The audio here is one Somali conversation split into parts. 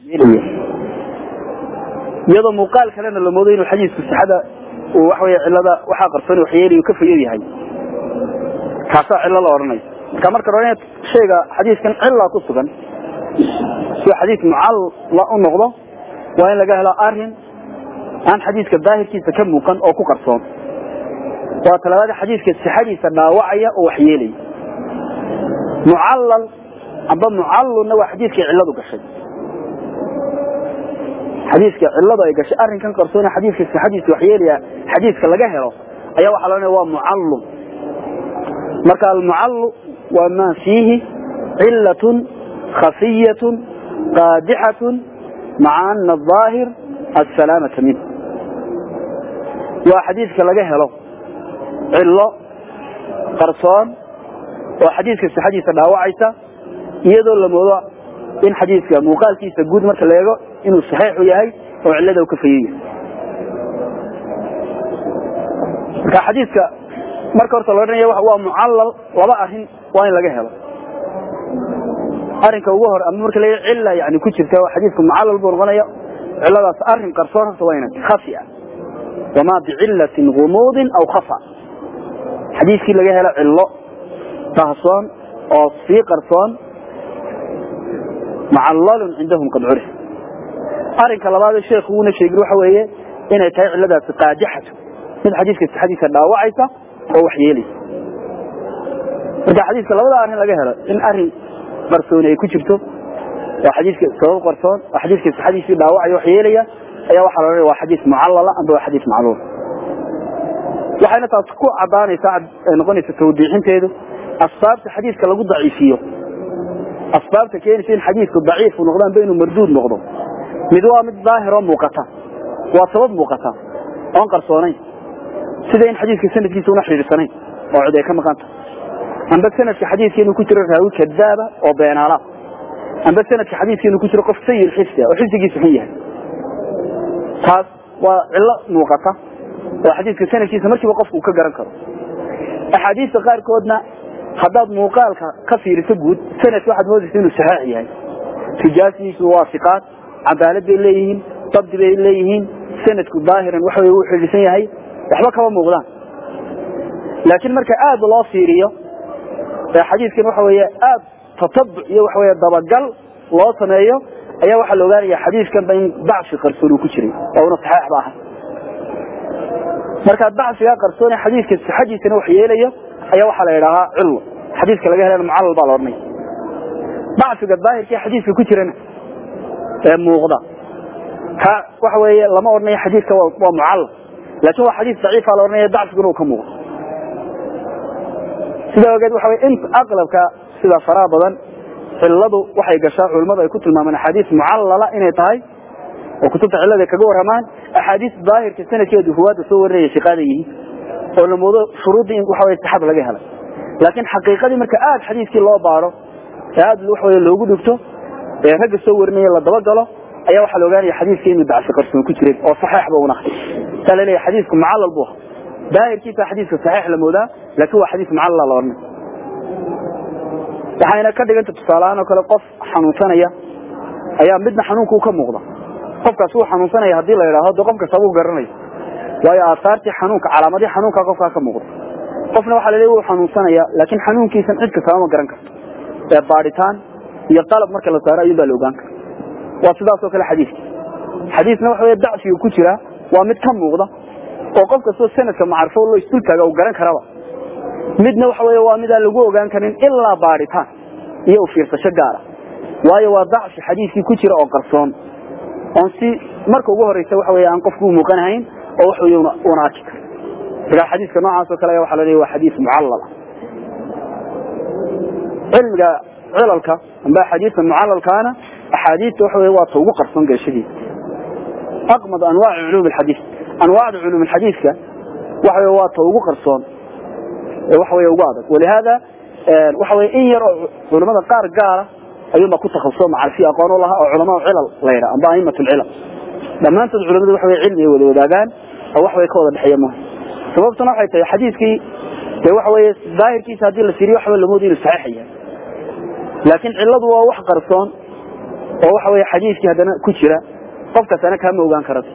iyadoo muuqaal kalena la moodo inuu xadiisku sixada uu waxa wey cilada waxaa qarsoon waxyeelayu ka fayad yahay kaasaa cillo la odhanaya marka marka hore in shayga xadiiskan cilla ku sugan si xadiis mucalla u noqdo waa in laga helo arin aan xadiiska daahirkiisa ka muuqan oo ku qarsoon waa talabaada xadiiska sixadiisa dhaawacaya oo waxyeelaya mucallal amba mucallulna waa xadiiskay cilladu gashay xadiiska cilladu ay gashay arrinkan qarsoon xadiiska sixadiisa waxyeelaya xadiiska laga helo ayaa waxaa la odhanaya waa mucallum marka almucallu waa ma fiihi cilatun khafiyatun qaadixatun maca ana aahir asalaamata minh waa xadiiska laga helo cillo qarsoon oo xadiiska sixadiisa dhaawacaysa iyadoo la moodo in xadiiska muuqaalkiisa guud marka la eego inuu saxiixu yahay oo cillada u ka fayan yahay marka xadiiska marka horta la odhanaya waa mucallal laba arrin waa in laga helo arrinka ugu hore ama marka la cilla yani ku jirta xadiiska mucallal buu noqonaya cilladaas arrin qarsoon horta waa inay khafi ah wamaa bicillatin gumuudin aw khafa xadiiskii laga helo cillo tahsoon oo sii qarsoon mucallalun cindahum qad curif arrinka labaad sheekhu uuna sheegin waxa weeye inay tahay cilladaasi qaadixatu mid xadiiska sixadiisa dhaawacaysa oo wax yeelaysa marka xadiiska labada arrin laga helo in arrin qarsooni ay ku jirto oo xadiiska sabab qarsoon oo xadiiska sixadiisii dhaawacaya wax yeelaya ayaa waxaa la odhanaya waa xadiis mucallala amba waa xadiis macluul waxayna taas ku cadaanaysaa ay noqonaysa tawdiixinteedu asbaabta xadiiska lagu daciifiyo asbaabta keenaysa in xadiisku daciif u noqdo amba inuu marduud noqdo mid waa mid daahir oo muuqata waa sabab muuqata oon qarsoonayn sida in xadiiska sanadkiisa una xidhiirsanayn oo cid ay ka maqanta amba sanadka xadiiska inuu ku jiro raawi kadaaba oo beenaala amba sanadka xadiiska inuu ku jiro qof sayi xifdi oo xifdigiisa xun yahay taas waa cillo muuqata oo xadiiska sanadkiisa markiiba qofku uu ka garan karo axaadiista qaarkoodna haddaad muuqaalka ka fiiriso guud sanadka waxaad moodaysa inuu saxiix yahay rijaasiisu waa siqaad cadaalad bay leeyihiin dabdi bay leeyihiin sanadku daahiran waxa wey uu xidhiidsan yahay waxba kama muuqdaan laakiin marka aad loo fiiriyo ee xadiiskan waxa weeye aad tatabuc iyo waxa weye dabagal loo sameeyo ayaa waxaa la ogaanaya xadiiskanba in dacfi qarsoon uu ku jiray oo una saxeix ba ahay markaa dacfigaa qarsoone xadiiska sixadiisana wax yeelayo ayaa waxaa la idhaahaa cillo xadiiska laga helana mucallal baa la odhanaya dacfiga daahirkii xadiiska ku jirana ee muuqda ka waxa weeye lama odhanayo xadiiska waa mucallal laakin waa xadiis daciifa la odhanaya dacfiguna uu ka muuqdo sidaa ogeed waxa weye in aqlabka sida faraha badan cilladu waxay gashaa culimmadu ay ku tilmaamaan axaadiis mucallala inay tahay oo kutubta cillada kaga warramaan axaadiis daahirka sanadkeedu ruwaadda soo warinaya shiqaada yihiin oo la moodo shuruuddii in waxa weye sixada laga helay laakiin xaqiiqadii marka aad xadiiskii loo baaro ee aad waxa weye loogu dhigto ee ragga soo warinaya la dabagalo ayaa waxaa la ogaanaya xadiiska inuu dacsi qarsoon ku jiray oo saxeexba una ahay saa la leeyahay xadiisku mucallal buu ahaa daahirkiisa xadiiska saxiix la moodaa laakiin waa xadiis mucallala la odhanay waxayna ka dhiganta tusaaleahaan oo kale qof xanuunsanaya ayaa midna xanuunka u ka muuqda qofkaas uu xanuunsanaya hadii la yidhaahdo de qof kastaba u garanayo waayo aasaartii xanuunka calaamadii xanuunka qofkaa ka muuqda qofna waxaa la leeya wuu xanuunsanaya laakiin xanuunkiisan cid kastaba ma garan karto ee baadhitaan iyo qalab marka la saaro ayuun baa la ogaan kara waa sidaas oo kale xadiiska xadiisna waxa wey dacfiga ku jira waa mid ka muuqda oo qof kastoo sanadka macarfo loo isdultaaga uu garan karaba midna waxa wey waa midaan lagu ogaan karin ilaa baadhitaan iyo u fiirsasho gaara waayo waa dacfi xadiiskii ku jira oo qarsoon oon si marka ugu horeysa waxa wey aan qofku u muuqanahayn oo wax wey una arki karo markaa xadiiska noocaas oo kale ayaa waxa la leeya waa xadiis mucallal ah cilmiga cilalka amba axaadiista mucalalkaana axaadiista waxa wey waa ta ugu qarsoon geeshadiisa aqmad anwaaci culuum alxadiis anwaacda culuum alxadiiska waxa wey waa ta ugu qarsoon ee waxa wey ugu adag walihaada waxa wey in yar oo culamada qaar gaara ayuunba ku takhasuso macarfi aqoon u lahaa oo culamaa cilal la yidha amba aimat lcilal dhammaantood culamadu waxa wey cilmi ay wada wadaagaan oo wax way ka wada dhexeeya muhim sababtuna waxay tahay xadiiskii dee waxa weye daahirkiisa haddii la fiiriyo waxba lamoodi inuu saxiix yahay laakiin cilladu waa wax qarsoon oo waxa weeye xadiiskii haddana ku jira qofkaasana kaama ogaan karata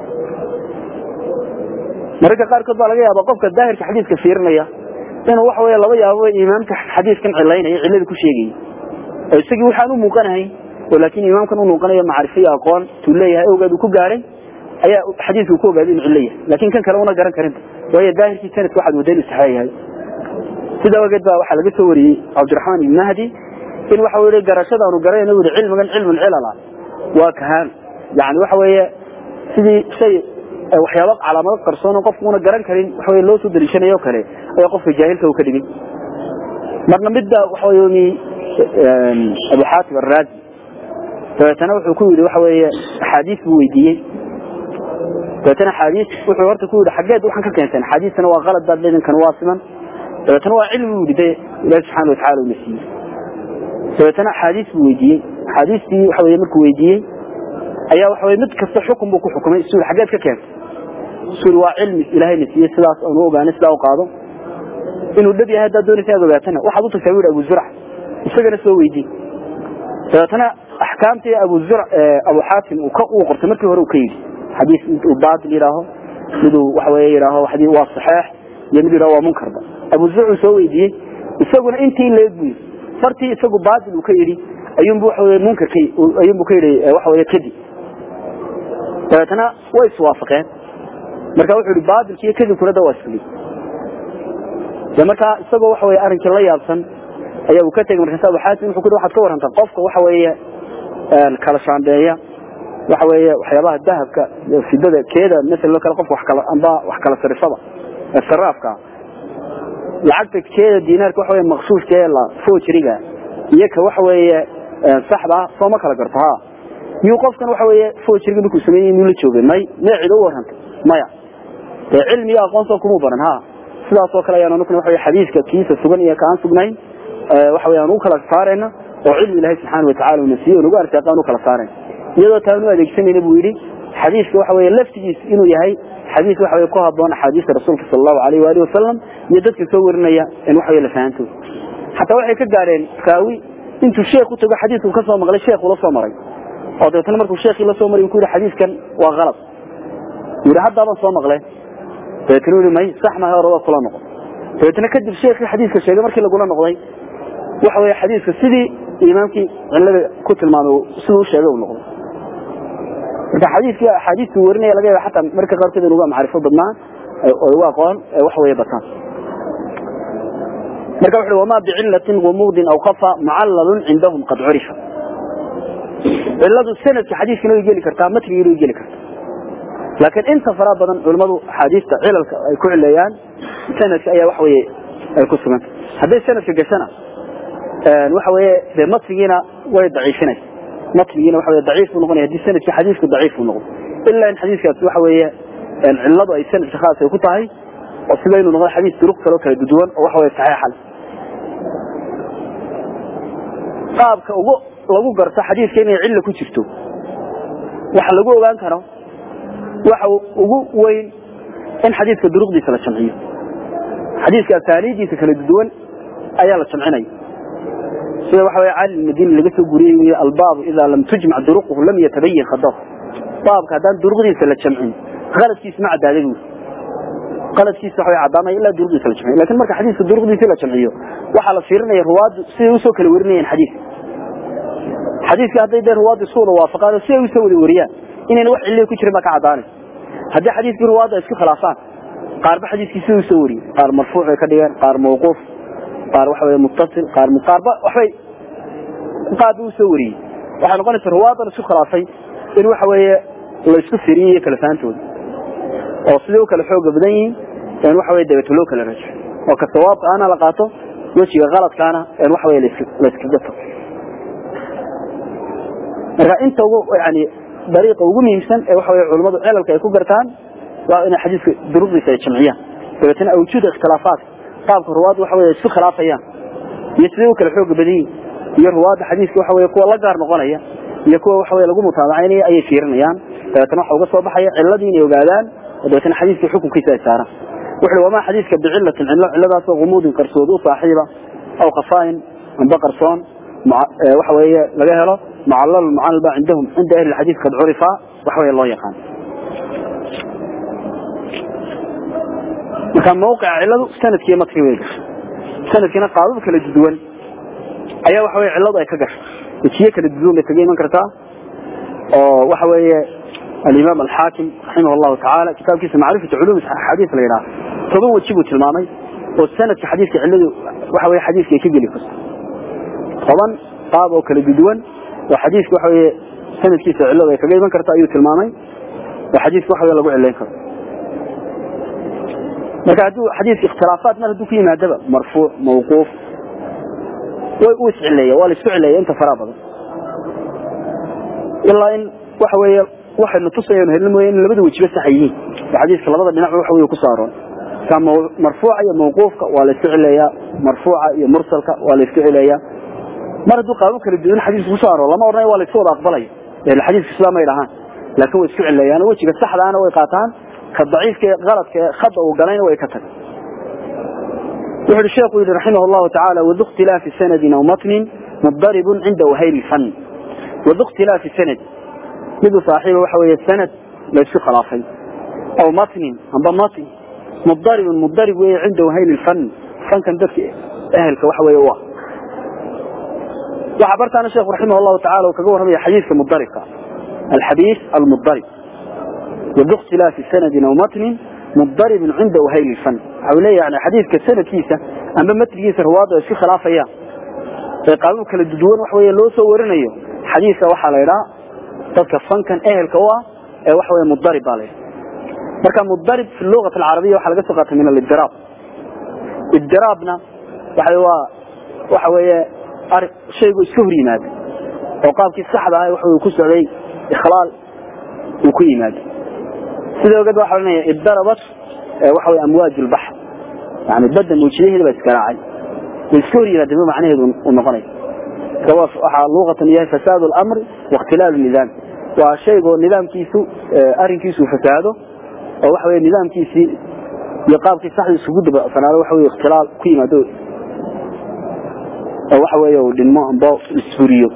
mararka qaarkood baa laga yaaba qofka daahirka xadiiska fiirinaya inuu waxa wey laba yaabo imaamka xadiiskan cilaynaya cilada ku sheegayay oo isagii waxaan u muuqanahayn oo laakiin imaamkan u muuqanayo macrifo iyo aqoon tuu leeyahay awgeed uu ku gaaray ayaa xadiiska ku ogaaday inuu cilo yahay laakiin kan kale una garan karinta waayo daahirkii sanadka waxaad wadda inuu saxaa yahay sida awgeed baa waxaa laga soo wariyey cabdiraxmaan ibn mahdi in waxa weye garashadaanu garanayna uri cilmigan cilmun cilala waa kahaan yani waxa weeye sidii shay waxyaaba calaamado qarsoon oo qofku una garan karin waxa loo soo daliishanayo o kale ayaa qofka jaahilka u ka dhigay marna midda waxa wey abu xaatim araazi dabeetana wuxuu ku yidhi waxa weeye axaadiis buu weydiiyey dabeetana axaadiis wuxuu horta ku yidhi xaggeed waxaan ka keenteen axaadiistana waa qalad baad leedin kan waa siman dabeetana waa cilmi buu yidhi de ilaahi subxana watacala una siiyey dabeetana axaadiis buu weydiiyey axaadiistii waxa weye markuu weydiiyey ayaa waxa weye mid kasta xukun buu ku xukumay suri xaggeed ka keentay suri waa cilmi ilaahayna siiyey sidaas aanu ogaanay sidaa u qaado inuu dhab yahay haddaad doonaysa aad ogaatana waxaad u tagtaa wihi abu zurc isagana soo weydii dabeetana axkaamtii abu zur abu xaatim uu qortay markii hore uu ka yidhi xadiis uu baatil yidhaaho miduu waxa weye yidhaaho waa saxeex iyo mid yidhaho waa munkarba abu zur uu soo weydiiyey isaguna intii leeg buu yidhi fartii isagu baatil uu ka yidhi ayuunbu waxa weye munkarka ayuunbu ka yidhi waxa weye kadib dabeetana way iswaafaqeen marka wuxuu yihi baatilki iyo kadibkuna da waa isfuli de markaa isagoo waxa weye arrinkii la yaabsan ayaa uu ka tegay markaas abu xaasim wuxuu ku waxaad ka warantaa qofka waxa weeye kala shaambeeya waxa weeye waxyaabaha dahabka fidada keeda masalan kale qofka wax kala amba wax kala sarifada saraafka lacagta keeda diinaarka waxa weye maqsuushka ee la fojriga iyo ka waxa weeye saxda soo ma kala garto ha miyuu qofkan waxa weeye fojriga markuu sameeyey miyuu la joogay may mee cid u warrantay maya dee cilmi iyo aqoon soo kumuu baran ha sidaas oo kale ayaan anukuna waxa weye xadiiska kiisa sugan iyo kaan sugnayn waxa weye aan u kala saarayna oo cilmi ilaahay subxaana watacala una siiye nagu arsaaqaan u kala saarayn iyadoo taan u adeegsanayna buu yidhi xadiiska waxa weye laftigiis inuu yahay xadiis waxa weye ku haboon axaadiista rasuulka sala allahu alayh waalihi wasalam iyo dadka soo warinaya in waxa weye la fahanto xataa waxay ka gaadheen raawi intuu sheekh u tago xadiisku ka soo maqlay sheekhu la soo maray oo dabeetana markuu sheekhii la soo maray uu ku yidhi xadiiskan waa qalad yidhi haddaaban soo maqleen dabeetana u yihi may sax maha hore waa kula noqon dabeetana kadib sheekhii xadiiska sheegay markii lagula noqday waxa weeye xadiiska sidii imaamkii cilada ku tilmaamay siduu u sheegay uu noqday marka xadiiskii axaadiistuu warinaya laga yaaba xataa marka qaarkood in uga macrifo badnaan oo uga aqoon waxa weeye bataan marka wuxu uhi wamaa bicillatin gumuudin aw khafa mucallalun cindahum qad curifa cilladu sanadka xadiiskana way geli kartaa matnigiina way geli kartaa laakiin inta fara badan culimmadu axaadiista cilalka ay ku cileeyaan sanadka ayaa waxa weye ay ku suganta hadday sanadka gashana waxa weye dee matnigiina way daciifinaysa matnigiina waxa weye daciif buu noqonaya hadii sanadkii xadiisku daciif buu noqdo ilaa in xadiiskaasi waxa weeye cilladu ay sanadka khaas ay ku tahay oo sida inuu noqdo xadiis duruq kaloo kala duduwan oo waxa weye saxiixa leh qaabka ugu lagu garto xadiiska inay cilla ku jirto waxa lagu ogaan karo waxa ugu weyn in xadiiska duruqdiisa la jamciyo xadiiska asaaniidiisa kala duwan ayaa la jamcinaya sida waxa weye cali madini laga soo guriyey wy albaabu idaa lam tujmac duruquhu lam yatabayin khadar baabka haddaan duruqdiisa la jamcin qaladkiisa ma cadaaday buuri qaladkiisa waxa way caddaamaya ilaa duruqdiisa la jamciyo lakin marka xadiiska duruqdiisa la jamciyo waxaa la fiirinaya ruwaaddu siday usoo kala warinayeen xadiiska xadiiska hadday dee ruwaaddu isu wada waafaqaan oo siday usoo wada wariyaan inayna wax cilliya ku jirin baa ka caddaanaysa haddii xadiiskii ruwaaddu ay isku khilaafaan qaarba xadiiskii siday usoo wariyeen qaar marfuuc bay ka dhigeen qaar mawquuf qaar waxa weye muttasil qaar qaarba waxbay qaarba usoo wariyey waxay noqonaysa ruwaadan isku khilaafay in waxa weeye la isku firiyey iyo kala faantooda oo siday u kala xooga badan yihiin in waxa weye dabeeto loo kala rajo oo ka sawaabka ana la qaato wejiga qaladkaana in waxa weye la iskaga tago marka inta ugu yani dariiqa ugu muhiimsan ee waxa weye culimmadu cilalka ay ku gartaan waa inay xadiiska duruqdiisa ay jamciyaan dabeetana awjuuda ikhtilaafaat qaabka ruwaadda waxa weye isku khilaafayaan iyo siday u kala xooga badan yihin iyo ruwaadda xadiiska waxa weye kuwa la gaar noqonaya iyo kuwa waxa weye lagu mutaabacaynaya ayay fiirinayaan dabeetana waxa uga soo baxaya ciladii inay ogaadaan oo dabeetana xadiiska xukunkiisa ay saaraan wuxuu wamaa xadiiska bicillatin cillo cilladaasoo gumuudin qarsood u saaxiiba aw khafaayin amba qarsoon waxa weeye laga helo mucallal mucallal ba cindahum cinda ahli alxadiid kad curifa waxa weeye loo yaqaan marka mawqica ciladu sanadkiiyo matki way gashay sanadkiina qaabab kala duwan ayaa waxa weye ciladu ay ka gashay wejiye kala duwan bay kaga iman kartaa oo waxa weeye alimaam alxaakim raximah allahu tacaala kitaabkiisa macrifatu culum xadiis la yidhaha toban weji buu tilmaamay oo sanadka xadiiska ciladu waxa weye xadiiska ay ka geli karto toban qaab oo kala duwan oo xadiiska waxa weye sanadkiisa ciladu ay kaga iman karta ayuu tilmaamay oo xadiiska waxa weye lagu cilayn karo marka hadduu xadiiska ikhtilaafaat mar hadduu ku yimaadaba marfuuc mawquuf way u iscileeya waa la isku cileeya inta faraha badan ilaa in waxa weeye waxaynu tusayanu helin mooye in labada wejiba sax yihiin oo xadiiska labada dhinac waxa weye ku saaroon ka marfuuca iyo mawquufka waa la isku cileeyaa marfuuca iyo mursalka waa la isku cileeyaa mar hadduu qaabo kala duwan xadiiska kusoo aroor lama odhanayo waa la isku wada aqbalaya xadiiska sidaa may dhahaan laakiin way isku cileeyaan wejiga saxdaana way qaataan ka daciifka ee qaladka ee khada uu galayna way ka tageen wuxuu hi sheekhu yidhi raximah allahu tacaala wadu ikhtilaafi sanadin aw matnin mudaribun cinda wahayli fan wadu ikhtilaafi sanad midu saaxiiba waxa weeye sanad la isku khilaafay aw matnin amba matn mudaribun mudarib weeye cinda wahayli fan fankan dadka ehelka waxa weeye u ah waxaa bartaana sheekhu raximah allahu tacala uu kaga warramaya xadiiska mudaribka alxadiis almudarib wadu ikhtilaafi sanadin aw matnin mudarib cinda wahayli fan waxa leeya yani xadiiska sanadkiisa amba matnigiisa ruwaadda ay isku khilaafayaan ee qaabab kala duwan wax weeye loo soo warinayo xadiiska waxaa la idhaa dadka fankan ehelka u ah ee waxa weye mudarib baa la yidhaha marka mudarib fi lugat alcarabiya waxaa laga soo qaatay min alibdiraab ibdiraabna waxa waa waxa weeye ari shaygu iska hor yimaada oo qaabkii saxda ah waxa uu ku socday ikhlaal uu ku yimaado sida ogeed waxa ohanaya ibdarabat waxa wey amwaaj lbaxr yani badda mawjidaheeda baa iskaraacay way iska hor yimaadeen macnaheedu uu noqonaya waxaa luuqatan yahay fasaad lamri waاkhtilaalu nidaam waa shaygoo nidaamkiisu arrinkiisu fasaado oo waxa wey nidaamkiisii iyo qaabkii saxda isugu dabasanaado waxa wey ikhtilaal ku yimaado oo waxa wey uu dhinmo amba isfuriyo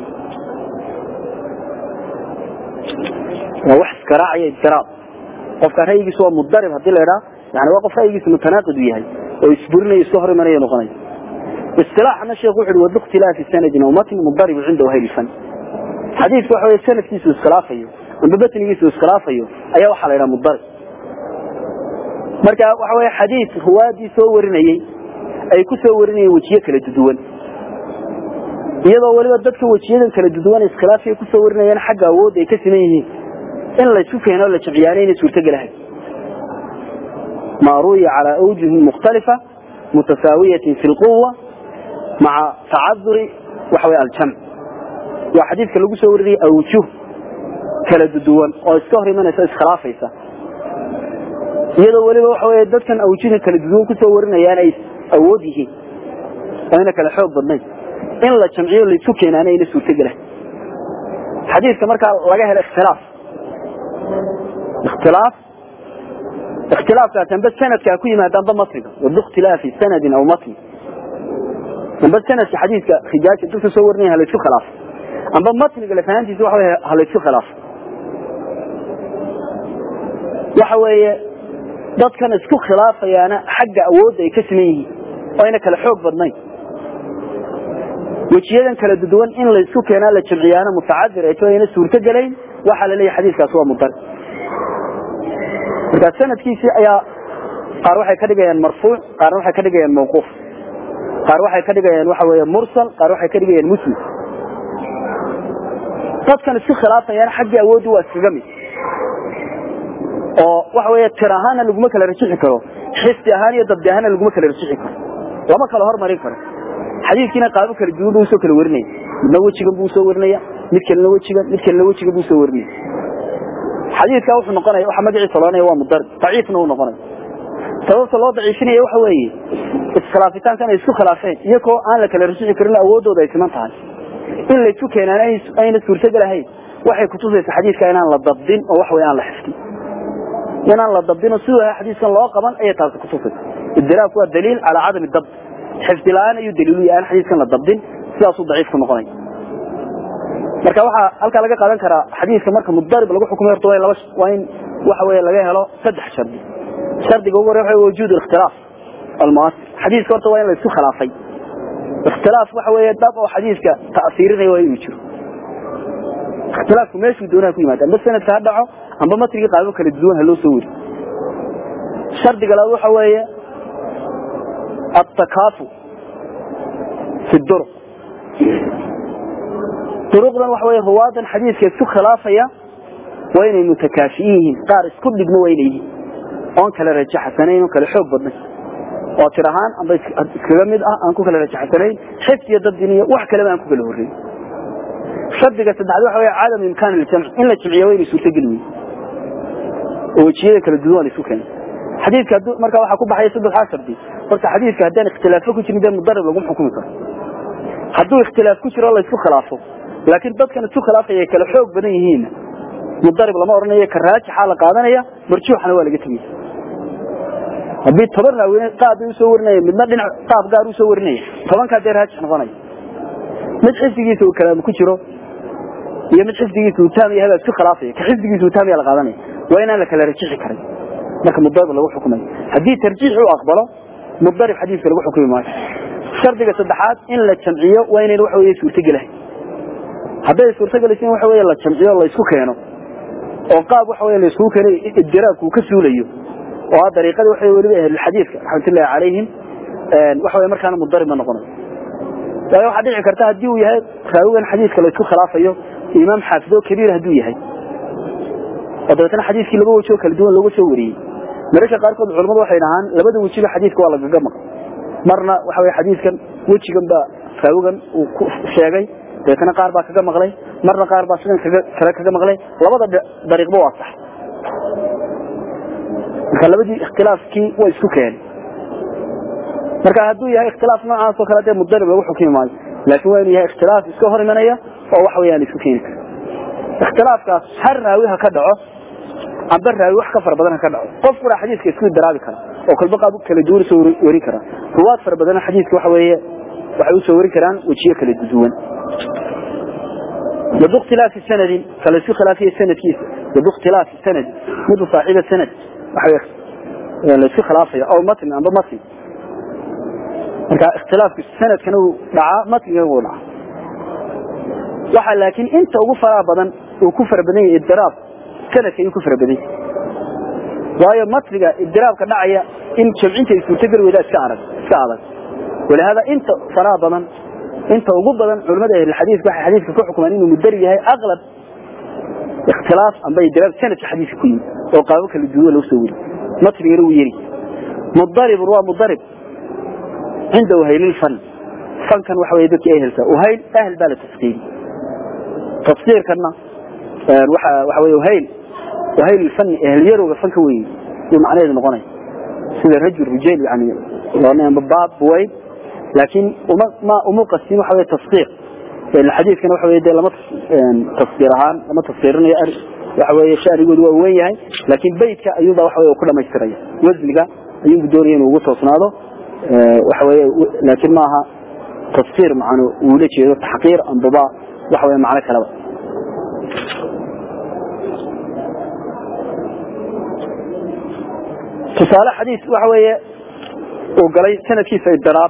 waa wax iskaraacaya ibtiraab qofka ra'yigiisu waa mudarib hadii la idhaa yani waa qof ra'yigiisu mutanaaqid u yahay oo isburinayo iska hor imanaya noqonaya isilaaxna sheekhu wuxu uhi wadu ikhtilaafi sanadin aw matn mudaribu cinda wahayli fan xadiiska waxa wey sanadkiisu iskhilaafayo amba batnigiisu iskhilaafayo ayaa waxaa la idhaha mudarib marka waxa wey xadiis ruwaadii soo warinayey ay ku soo warinayeen wejiye kala duduwan iyadoo weliba dadka wejiyadan kala duduwan iskhilaafay kusoo warinayaan xagga awoodda ay ka siman yihiin in laysu keeno la jamciyaana inay suurtogelahay ma ruwiya calaa awjuhin mukhtalifa mutasaawiyatin fi lquwa maca tacaduri waxa wey aljamc waa xadiidka lagu soo warinaya awjuh kala duduwan oo iska hor imanaysa iskhilaafaysa iyadoo weliba waxa wey dadkan awjuhda kala duduwan kusoo warinayaan ay awood yihiin oo ayna kala xoog badnayn in la jamciyo laysu keenaana ayna suurtogelahay xadiidka markaa laga helo ikhtilaaf ikhtilaaf ikhtilaafkaas amba sanadkaa ku yimaada amba matniga wadu ikhtilaafi sanadin aw matni amba sanadka xadiidka rijaaja dadka soo warinaya halaysku khilaafo amba matniga lafahantiisa waxa wey halaysku khilaafo waxa weeye dadkan isku khilaafayaana xagga awoodda ay ka siman yihiin oo ayna kala xoog badnayn wejiyadan kala duduwan in laysku keenaa la jamciyaana mutacadir ay to ayna suurto gelayn waxaa la leeyahy xadiiskaas waa mudar markaa sanadkiisii ayaa qaar waxay ka dhigayaan marfuuc qaarna waxay ka dhigayaan mawquuf qaar waxay ka dhigayaan waxa weeye mursal qaar waxay ka dhigayaan muslim dadkan isku khilaafayaan xaggii awooddu waa iskaga mid oo waxa weeye tir ahaana laguma kala rajixi karo xifdi ahaan iyo dabdi ahaana laguma kala rajixi karo lama kala hormarin karo xadiidkiina qaabo kala duwan buu usoo kala warinaya midna wejigan buu usoo warinaya mid kalena wejigan mid kalena wejigan buu usoo warinaya xadiidkaa wuxuu noqonaya waxa magaciisa loonaya waa mudarib daciifna uu noqonaya sababta loo daciifinaya waxa weeye iskhilaafitaankan ay isku khilaafeen iyagoo aan la kala rajixi karin awooddooda ay siman tahay in laysu keenaan ayna suurtogelahayn waxay kutusaysa xadiidka inaan la dabdin oo wax wey aan la xifdin inaan la dabdino siduu ahaa xadiiskan loo qaban ayay taasi kutusaysa ibdiraabku waa daliil calaa cadami dabd xifdi la-aan ayuu daliilu yahay aan xadiiskan la dabdin sidaasuu daciif ku noqonaya marka waxaa halkaa laga qaadan karaa xadiiska marka mudarib lagu xukumay horta waa in laba waa in waxa weeye laga helo saddex shardi shardiga ugu horreya waxa wujuud ikhtilaaf almuasir xadiiska horta waa in la isku khilaafay ikhtilaaf waxa weeye dab oo xadiiska ta'siirinaya waa inuu jiro ikhtilaafku meeshuu doonaha ku yimaada amba sanadka ha dhaco amba matrigii qaabo kala duwan ha loo soo weri shardiga labaad waxa weeye التكافؤ في الدرق duruqdan waxa wey ruwaadan xadiidka isku khilaafaya waa inay mutakaafi'iin yihiin qaar isku dhigmo waa inay yihiin oon kala rajaxsanayn oon kala xoog badnayn oo tir ahaan amba iskaga mid ah aan ku kala rajaxsanayn xifd iyo dabdin iyo wax kaleba aan ku kala horreyn shardiga saddexaad waxa wey cadam imkaan iljamc in la jimciyo waa inay suurtogeli weyn oo wejiyada kala duwan waa la isu keenay xadiidka hadduu markaa waxaa ku baxaya saddexdaa shardi horta xadiidka haddaan ikhtilaafo ku jirin dee mudarib laguma xukumi karo hadduu ikhtilaaf ku jiro la isku khilaafo laakiin dadkan isku khilaafaya ay kala xoog badan yihiinna mudarib lama odhanayo ka raajixa la qaadanaya marjuuxana waa laga tegaya haddii toban raawine qaab bay usoo warinaya midna dhinac qaab gaar usoo warinaya tobankaa dee raajix noqonaya mid xifdigiisa uu kalaam ku jiro iyo mid xifdigiisa uu taam yahay baa isku khilaafaya ka xifdigiisa uu taam yaha la qaadanaya waa inaan la kala rajixi karin marka mudarib lagu xukumayo haddii tarjiix uu aqbalo mudarib xadiiska lagu xukumi maayo shardiga saddexaad in la jamciyo waa inayn waxa weye suurtogelahay hadday suurtagelaysa in waxa weye la jamciyo la isku keeno oo qaab waxa weye la iskugu keeno idiraabku uu ka suulayo oo ah dariiqadii waxa weliba ahlulxadiidka raxmatullahi calayhim waxa weye markaana mudarib ma noqonayo waayo waxaa dhici karta haddii uu yahay raawigan xadiidka la isku khilaafayo imaam xaafido kabiir hadduu yahay oo dabeetana xadiiskii laba weji oo kala duwan looga soo wariyey mararka qaarkood culamadu waxay dhahaan labada wejiba xadiidka waa lagaga maqan marna waxa weye xadiidkan wejigan baa raawigan uu ku sheegay dabeetana qaar baa kaga maqlay marna qaar baa sidan kale kaga maqlay labada dariiqba waa sax marka labadii ikhtilaafkii way isku keenay marka hadduu yahay ikhtilaaf noocaas oo kale dee mudarib lagu xukumi maayo laakiin waa inuu yahay ikhtilaaf iska hor imanaya oo waxa weyaan isku keeni kara ikhtilaafkaas har raawi ha ka dhaco amba raawi wax ka fara badan ha ka dhaco qof kuna xadiiska isku daraabi kara oo kolba qaab kala duwan soo wari kara ruwaad fara badan xadiiska waxa weeye waxay usoo wari karaan wejiyo kala duwan يدو اختلاف السند فلسو خلافية السند كيس يدو اختلاف السند مدو صاحب السند لسو خلافية او متن ام متن marka ikhtilaafku sanad kana uu dhaca matniga uu dhaca waxa laakiin inta ugu faraha badan uu ku farabadan yahay idraab sanadka ayuu ku farabadan waayo matniga idraabka dhacaya in jamcinta suurtagal weyda iska arag iska adag walahada inta faraha badan inta ugu badan culimada ahli xadiis waxay xadiiska ku xukumaan inuu mudar yahay aqlab ikhtilaaf amba idraab sanadka xadiiska ku yimid oo qaabo kala duwan loo soo wari matnigana uu yeri mudarib waa mudarib عنده وهيل الفن فن كان وحوي ذكي أهل وهيل أهل بالة تفسير تفسير كنا وحوي وهيل وهيل الفن أهل يرو الفن كوي ومعنى هذا مغني سيد الرجل رجال يعني يعني بباب بوين لكن وما ما ومو قسيم وحوي تفسير الحديث كان وحوي ده لما تفسيرهان لما تفسيرني وحوي شعر يقول وين هاي لكن بيتك أيضا وحوي وكل ما يشتريه وزنك أيوب دورين وقصة صناده waxaweye laakiin maaha tafsiir macanu uu la jeedo taxqiir ambaba waxaweye macno kaleba tusaale xadiis waxa weeye uu galay sanadkiisa idiraab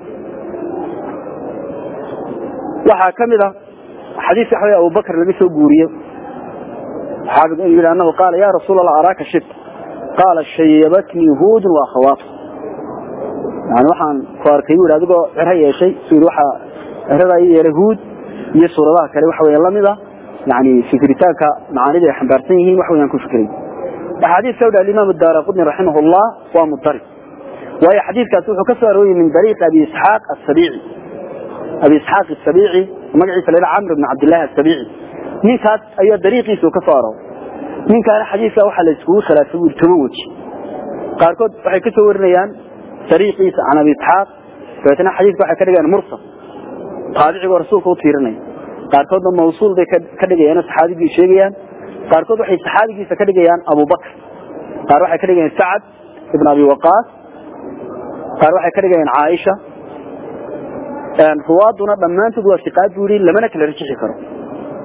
waxaa ka mid a xadiis waxa weye abubakr laga soo guuriye xaafid inuu yidhi annahu qaala ya rasuul allah araaka shib qaala shayabatnii huudun wa akhawaatu yani waxaan ku arkay bu adigoo ciro yeeshay su waxaa ciradaa ii yeelay huud iyo suuradaha kale waxa weya lamid a yani fikritaanka macaanida ay xambaarsan yihiin wax weyaan ku fikray axaadiiska u dha alimaam daara qudni raximah llah waa mudarib waayo xadiidkaasi wuxuu ka soo arooriyey min dariiq abi isxaaq asabici abi isxaaq asabici magaciisa la camr bn cabdillahi asabici ninkaas ayaa dariiqiisa ka soo arooray ninkaana xadiidka waxaa la iskugu khilaafay bui toban weji qaarkood waxay ka soo warinayaan dariiqiisa can abi isxaaq dabeetna xadiidka waxay ka dhigayaan mursal taabicigoo rasuulka u tiirinaya qaarkoodna mawsuul bay ka dhigayaan saxaabigii sheegayaan qaarkood waxay saxaabigiisa ka dhigayaan abubakr qaar waxay ka dhigayaan sacad ibn abi waqaas qaar waxay ka dhigayaan caaisha ruwaaduna dhammaantood waa siqaad buu yidhi lamana kala rajixi karo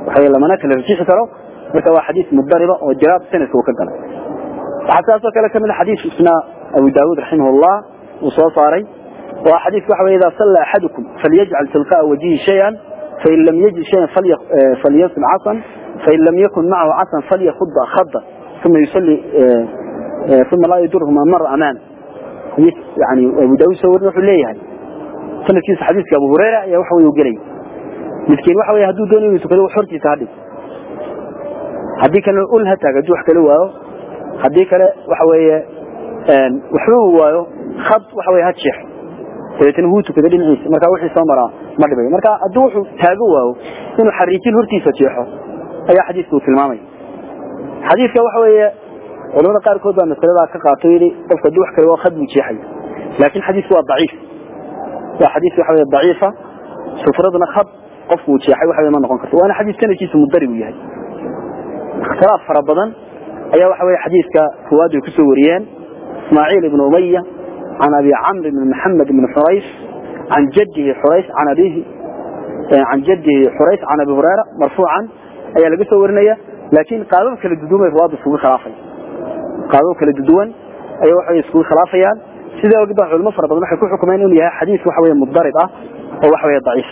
waxa lamana kala rajixi karo marka waa xadiis mudariba oo jiraab sanadka uu ka galay waxaa saasoo kale kamid a xadiis isna abu daawud raximahullah uu soo saaray waa xadiiska waxa wey idaa salla axadukum falyajcal tilqa'a wajihi shayan fain lam yajid shayan falyasil casan fain lam yakun macahu casan falyakuda khada uma yusalli uma laa yadurhu ma mara amaan xadiis yani abu daawud soo warin wuxuu leeyahay sanadkiisa xadiiska abu hurayra ayaa waxa wey u gelay midkiin waxa wey hadduu doonayo inuu tukado hortiisa hadhig haddii kalena ul ha taag hadduu wax kala waayo haddii kale waxa weeye waxba uu waayo khad waxa weye ha jeexo dabeetana wuu tukada dhinaciisa marka wixii soo maraa ma dhibayo marka hadduu wuxuu taago waayo inuu xariijin hortiisa jeexo ayaa xadiiska uu tilmaamaya xadiiska waxa weeye culamada qaarkood baa masaladaa ka qaato yidhi qofka hadduu wax kale waa khad buu jeexay laakiin xadiisku waa daciif waa xadiis waxa weye daciifa sufraduna khad qofku uu jeexay waxa weye ma noqon karto waana xadiis sanadkiisu mudari uu yahay ikhtilaaf fara badan ayaa waxa weye xadiiska ruwaadu ay kusoo wariyeen ismaaciil ibn umaya can abi camr ibn maxamed ibn xurays can jadihi xurays can abihi can jadihi xurays can abi hurayra marfuucan ayaa laga soo warinaya laakiin qaabab kala duduwan bay ruwaadu iskugu khilaafaya qaabab kala duduwan ayaa waxa iskugu khilaafayaan sidaa ogid baa culimo fara badan waxay ku xukumeen inuu yahay xadiis waxa weye mudarib ah oo waxa weye daciif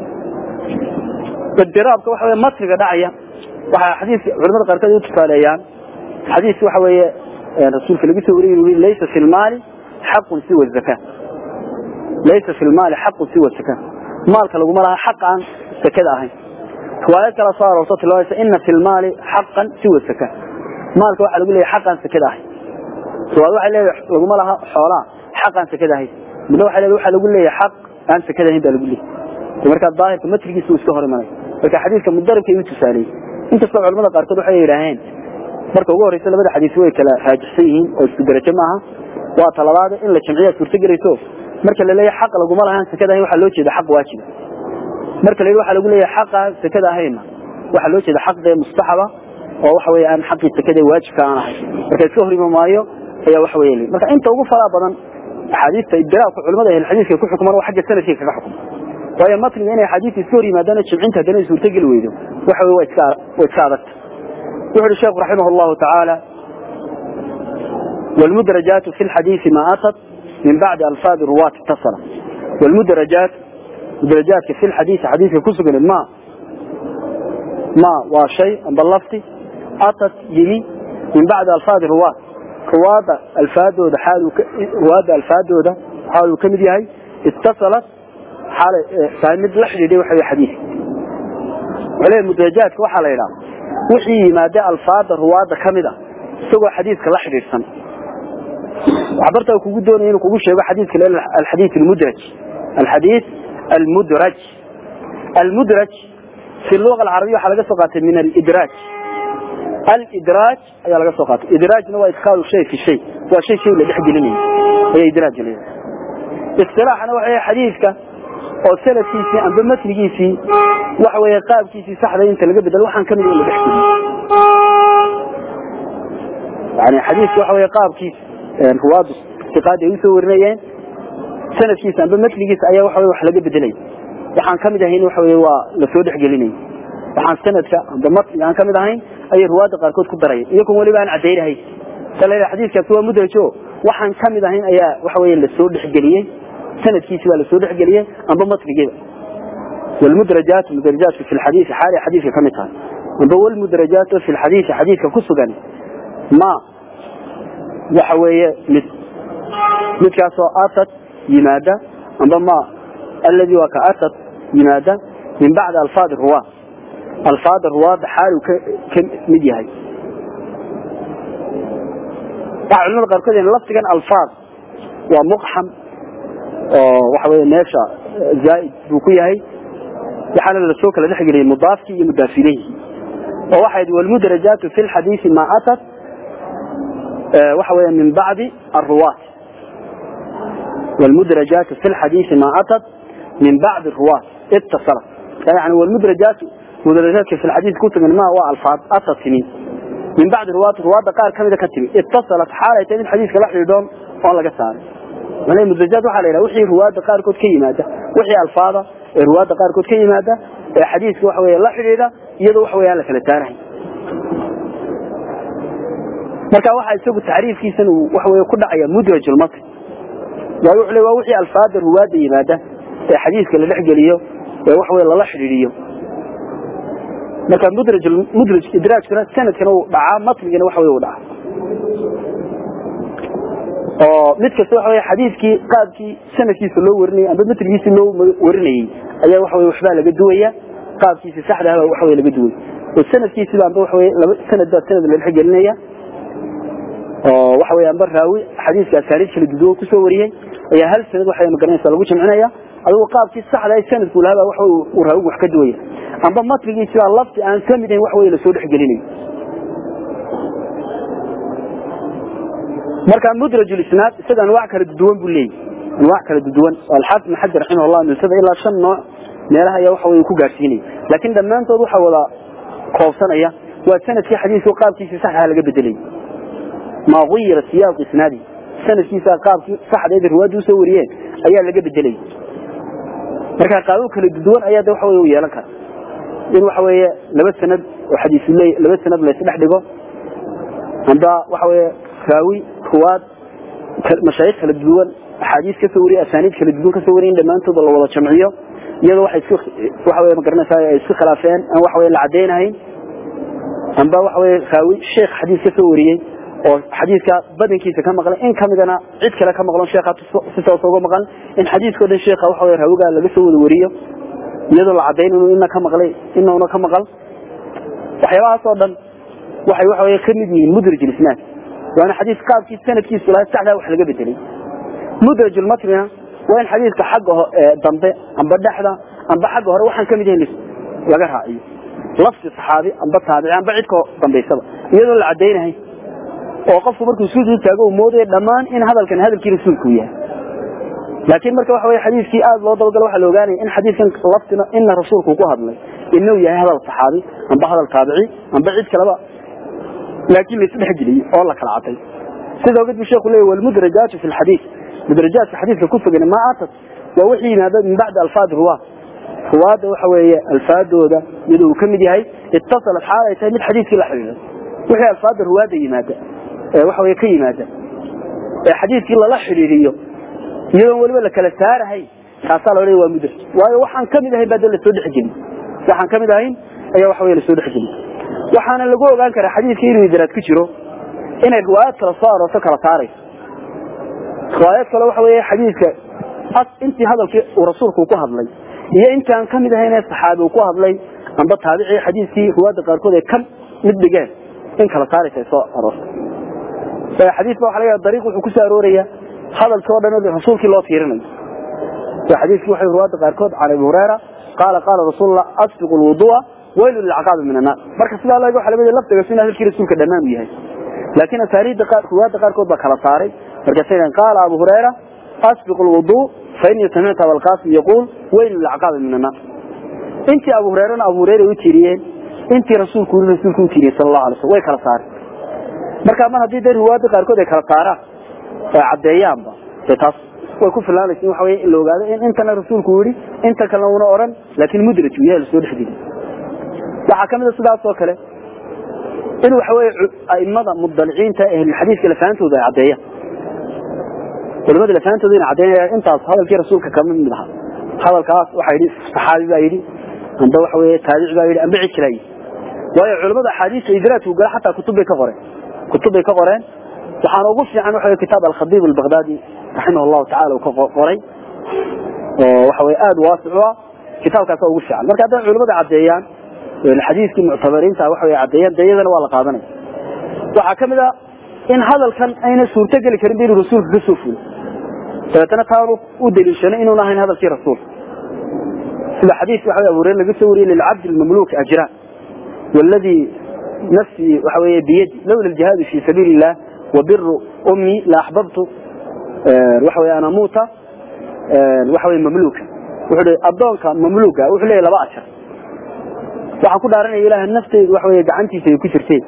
idiraabka waxa weye matriga dhacaya waxaa xadiiska culamada qaarkood u tusaaleeyaan xadiis waxa weeye rasuulka lagu soo wariyay yuri laysa fi lmaali xaqun siwa zaka laysa fi lmaali xaqun siwa zaka maalka laguma laha xaq aan sakada ahayn riwaayad kala soo aroorto tilmaamaysa ina fi lmaali xaqan siwa zaka maalka waxaa lagu leeyahay xaq aan sakada ahayn riwaayad waxay leedahay laguma laha xoolaa xaq aan sakada ahayn midna waxay leedahay waxaa lagu leeyahay xaq aan sakada ahayn baa lagu leeyahay marka daahirka matrigiisa uu iska hor imanay marka xadiiska mudaribka ayuu tusaaleeyey inkastoo culamada qaarkood waxay yidhaaheen marka ugu horeysa labada xadiis way kala raajixsan yihiin oo isku darajo maaha waa talabaad in la jamciya suurto gelayso marka la leeyahay xaq laguma lahaan sakada ahayn waxaa loo jeeda xaq waajiba marka la yidhi waxaa lagu leeyahay xaqa sakada ahayna waxaa loo jeeda xaq dee mustaxaba oo waxa weeye aan xaqii sakada waajibka aan ahay marka iska hor ima maayo ayaa waxa weeye marka inta ugu faraa badan axaadiista ibdiraabka culamada ahli xadiiska ku xukumaan waa xagga sanadkii kaga xukuma waayo matniga inay axaadiista iska hor yimaadaan jamcinta haddana ay suurto geli weydo waxa weye waa iska waa iska adagta wuxu uhi sheekhu raximah allahu tacaala والمدرجات في الحديث ما أتت من بعد ألفاظ رواة اتصلة والمدرجات مدرجات في الحديث حديث كسب ما ما وشيء بلفتي أتت يمي من بعد ألفاظ رواة رواد الفادو ده حاله ك... رواد الفادو ده حاله كم دي هاي اتصلت حال فهمت لحظة دي وحي حديث وعليه المدرجات وحا ليلا وحي ما ده الفاظ رواد كمدة سوى حديث كلحظة السنة عبرت kugu doonay inuu kugu sheego xadiidka leel alxadiith almudraj alxadiith almudraj almudraj fi اللغة العربية waxaa laga soo qaatay min alidraaj alidraaj ayaa laga soo qaatay idraajna waa idkhaalu shay fi shay waa shay shay la dhex gelinayo ayaa idraaj leeyahay istilaaxana waxa xadiidka oo sanadkiisii amba matnigiisii waxa weeye qaabkiisii saxda inta laga bedelo waxaan kamid in la dhex geliyo yani xadiidka waxa weeye qaabkiisa ruwaadu iqaadi ay usoo warinayeen sanadkiisa amba matligiisa ayaa waxa wax laga bedelay waxaan kamid ahayn waxa wey waa lasoo dhexgelinay waxaan sanadka amba matliga aan kamid ahayn ayay ruwaada qaarkood ku darayeen iyagoon weliba aan cadaynahay sala xadiiskaasi waa mudrajo waxaan kamid ahayn ayaa waxa wey lasoo dhexgeliyey sanadkiisi baa lasoo dhexgeliyey amba matligiiba والمدرجات مدرجات في الحديث حالي حديث كم تهي والمدرجات في الحديث حديث كسغن ما waxa weeye mid midkaasoo atad yimaada amba ma aladi waa ka atad yimaada min bacdi alfaad ruwaad alfaada ruwaadda xaalu ka ka mid yahay waxa culimada qaarkood in lafdigan alfaad waa muqxam oo waxa weeye meesha zaa'id buu ku yahay waxaana lasoo kala dhex geliyay mudaafkii iyo mudaafilayhi oo waxay walmudrajaatu fi lxadiisi ma atad waxa weeye min bacdi aruwaat والمدرجات في الحديث ما أتت من بعد الرواة اتصلت يعني والمدرجات مدرجات في الحديث كتب ما هو الفاظ أتت سنين من بعد الرواة الرواة قال كم إذا كتب اتصلت حالة تاني الحديث كلاح يدون والله قصار يعني المدرجات وحالة إلى وحي رواة قال كت كي مادة وحي الفاظة رواة قال كت كي مادة حديث وحوي الله حديثة iyadoo waxa weeye aan la kala saarahay marka waxa isagu tacriifkiisan uu waxa weeye ku dhacaya mudrajul matn waayo wuxuu leeyahay waa wixii alfaada ruwaada yimaada ee xadiiska la dhex geliyo ee waxa weeye lala xidhiidhiyo marka mudraj mudraj idraajkuna sanadkana uu dhacaa matnigana waxa weeye uu dhacaa oo mid kasta waxa weeye xadiiskii qaabkii sanadkiisa loo warinayay amba matnigiisa loo warinayay ayaa waxa weeye waxbaa laga duwaya qaabkiisa saxda ah waxa weeye laga duway oo sanadkiisa amba waxa weeye laba sanad baa sanad la dhex gelinaya oo waxa weeye amba raawi xadiiska asaaniid kala duwan ku soo wariyay ayaa hal sanad waxa ma garanaysa lagu jamcinaya adigu qaabkii saxda ah sanadku lahaa waxa uu raawigu wax ka duwaya amba matnigiisa lafti aan ka mid ahayn wax weeye la soo dhex gelinayo marka mudraj isnaad isaga anwaac kala duwan buu leeyahay anwaac kala duwan alxaafid ibn xajar raximahullah nusada ilaa shan nooc meelaha ayaa waxa weeye ku gaarsiinaya laakiin dhammaantood waxa wada koobsanaya waa sanadkii xadiiska qaabkiisa saxda laga bedelay ma guyira siyaaq isnaadi sanadkiisa qaabkii saxda ee riwaayadu soo wariyeen ayaa laga bedelay marka qaabo kala duwan ayaa waxa weeye u yeelan kara in waxa weeye laba sanad oo xadiis leey laba sanad la isdhex dhigo amba waxa weeye raawi ruwaad mashaayikh kala duwan axaadiis ka soo wariyay asaaniid kala duwan ka soo wariyay dhammaantood la wada jamciyo iyadoo waxay isku waxa weeye magaranaysaa ay isku khilaafeen aan waxa weeye la cadeynahayn amba waxa weeye raawi sheekh xadiis ka soo wariyey oo xadiiska badankiisa ka maqlay in kamidana cid kale ka maqlon sheekha si toos uga maqan in xadiiskao dhan sheekha waxa weeye raawiga laga soo wada wariyo iyadoo la cadayn inuu ina ka maqlay inauna ka maqal waxyaabahaas oo dhan waxay waxa weeye ka mid yihiin mudraj isnaad waana xadiis qaabkiisa sanadkiisu lahaa saxdaa wax laga bedelay mudraj matnina waa in xadiiska xagga dambe amba dhexda amba xagga hore waxaan kamid yahayn laga raaciyo lafsi saxaabi amba taabici amba cidka dambaysaba iyadoo la cadaynahay oo qofku markuu sujuud taago uu moodaya dhammaan in hadalkan hadalkii rasuulku yahay laakiin marka waxa weeye xadiiskii aad loo dabagalo waxaa la ogaanaya in xadiiskan laftina ina rasuulku ku hadlay inuu yahay hadal saxaabi amba hadal taabici amba cid kaleba laakiin la isdhex geliyey oo la kala caday sida ogad bu sheekhu leeyahy walmudrajaatu fi lxadiis mudrajaadka xadiiska ku sugan ma atat waa wixii yimaada min bacdi alfaad ruwaad ruwaadda waxa weeye alfaadooda iyadoo uu ka mid yahay ittasalat xaal ay tahay mid xadiiskii la xidhiidhay wixii alfaadda ruwaadda yimaada ee waxa weye ka yimaada ee xadiiskii lala xidhiidhiyo iyadoon weliba la kala saarahay taasaa la odhaya waa mudraj waayo waxaan ka mid ahayn baa dee lasoo dhexgelin waxaan ka mid ahayn ayaa waxa weye lasoo dhexgelin waxaana lagu ogaan karaa xadiiska inuu idraad ku jiro inay riwaayad kala soo aroorto kala saarayso riwaayad kale waxa weeye xadiiska intii hadalkii uu rasuulku ku hadlay iyo intii aan ka mid ahayn ee saxaabi uu ku hadlay amba taabici xadiiskii riwaayadda qaarkood ay ka mid dhigeen in kala saaraysa ay soo aroorto xadiis ba waxa laga dariiq wuxuu ku soo arooraya hadalkii oo dhan rasuulkii loo tiirinayo xadiiskii waxay riwaayadda qaarkood can abi hurayra qaala qaala rasuulullah asbiqu lwudu'a waylu lilcaqaabi min annaar marka sidaa laga waxa laga laftigaas in hadalkii rasuulka dhammaan u yahay laakiin asaaniidda qaar riwaayadda qaarkood baa kala saaray markaasay dhahan qaala abu hurayra asbiqu lwudu fa innii samictu abalqaasim yaquul waylu lilcaqaabi min annaar intii abu hureyrana abu hureyra u tiiriyeen intii rasuulku yiri rasuulku u tiiriyey sala allahu alay slam way kala saareen marka mar haddii dee riwaayadda qaarkood ay kala saaraan oo caddeeyaanba dee taas way ku filaanaysa in waxa weye in la ogaado in intana rasuulku yidhi inta kalena una odhan laakiin mudraj uu yahay lasoo dhexgeli waxaa kamid a sidaas oo kale in waxa weye aimada mudaliciinta ahlulxadiiska lafaantooda ay caddeeyaan culimada lafaantooda ina caddeynaya intaas hadalkii rasuulka kama mid aha hadalkaas waxaa yidhi saxaabi baa yidhi amba waxa weye taabici baa yidhi amba cid kalaa yidhi waayo culimada axaadiista idraadku gala xataa kutub bay ka qoreen kutub bay ka qoreen waxaana ugu fiican waxa weye kitaab alkhadiib albaghdadi raximah allahu tacala uu ka qoray oo waxa weye aada waasic u ah kitaabkaasa ugu fiican marka hadday culimada caddeeyaan xadiiskii muctabariinta waxa weye caddeeyaan dee iyadana waa la qaadanaya waxaa ka mid a in hadalkan ayna suurto geli karin ba inuu rasuulka ka soo fulo dabeetana taanu u daliishanay inuuna ahayn hadalkii rasuulka sida xadiiska waxa abu hureyre laga soo wariyey lilcabdi lmamluuk ajraan والذي نفسي وحوي بيدي لولا الجهاد في سبيل الله وبر أمي لأحببت وحوي أنا موتى وحوي مملوكا وحوي أبدونك مملوكا وحوي لبا أشر waxaan ku dhaaranaya ilaaha nafteyda wax weeye gacantiisa ay ku jirtay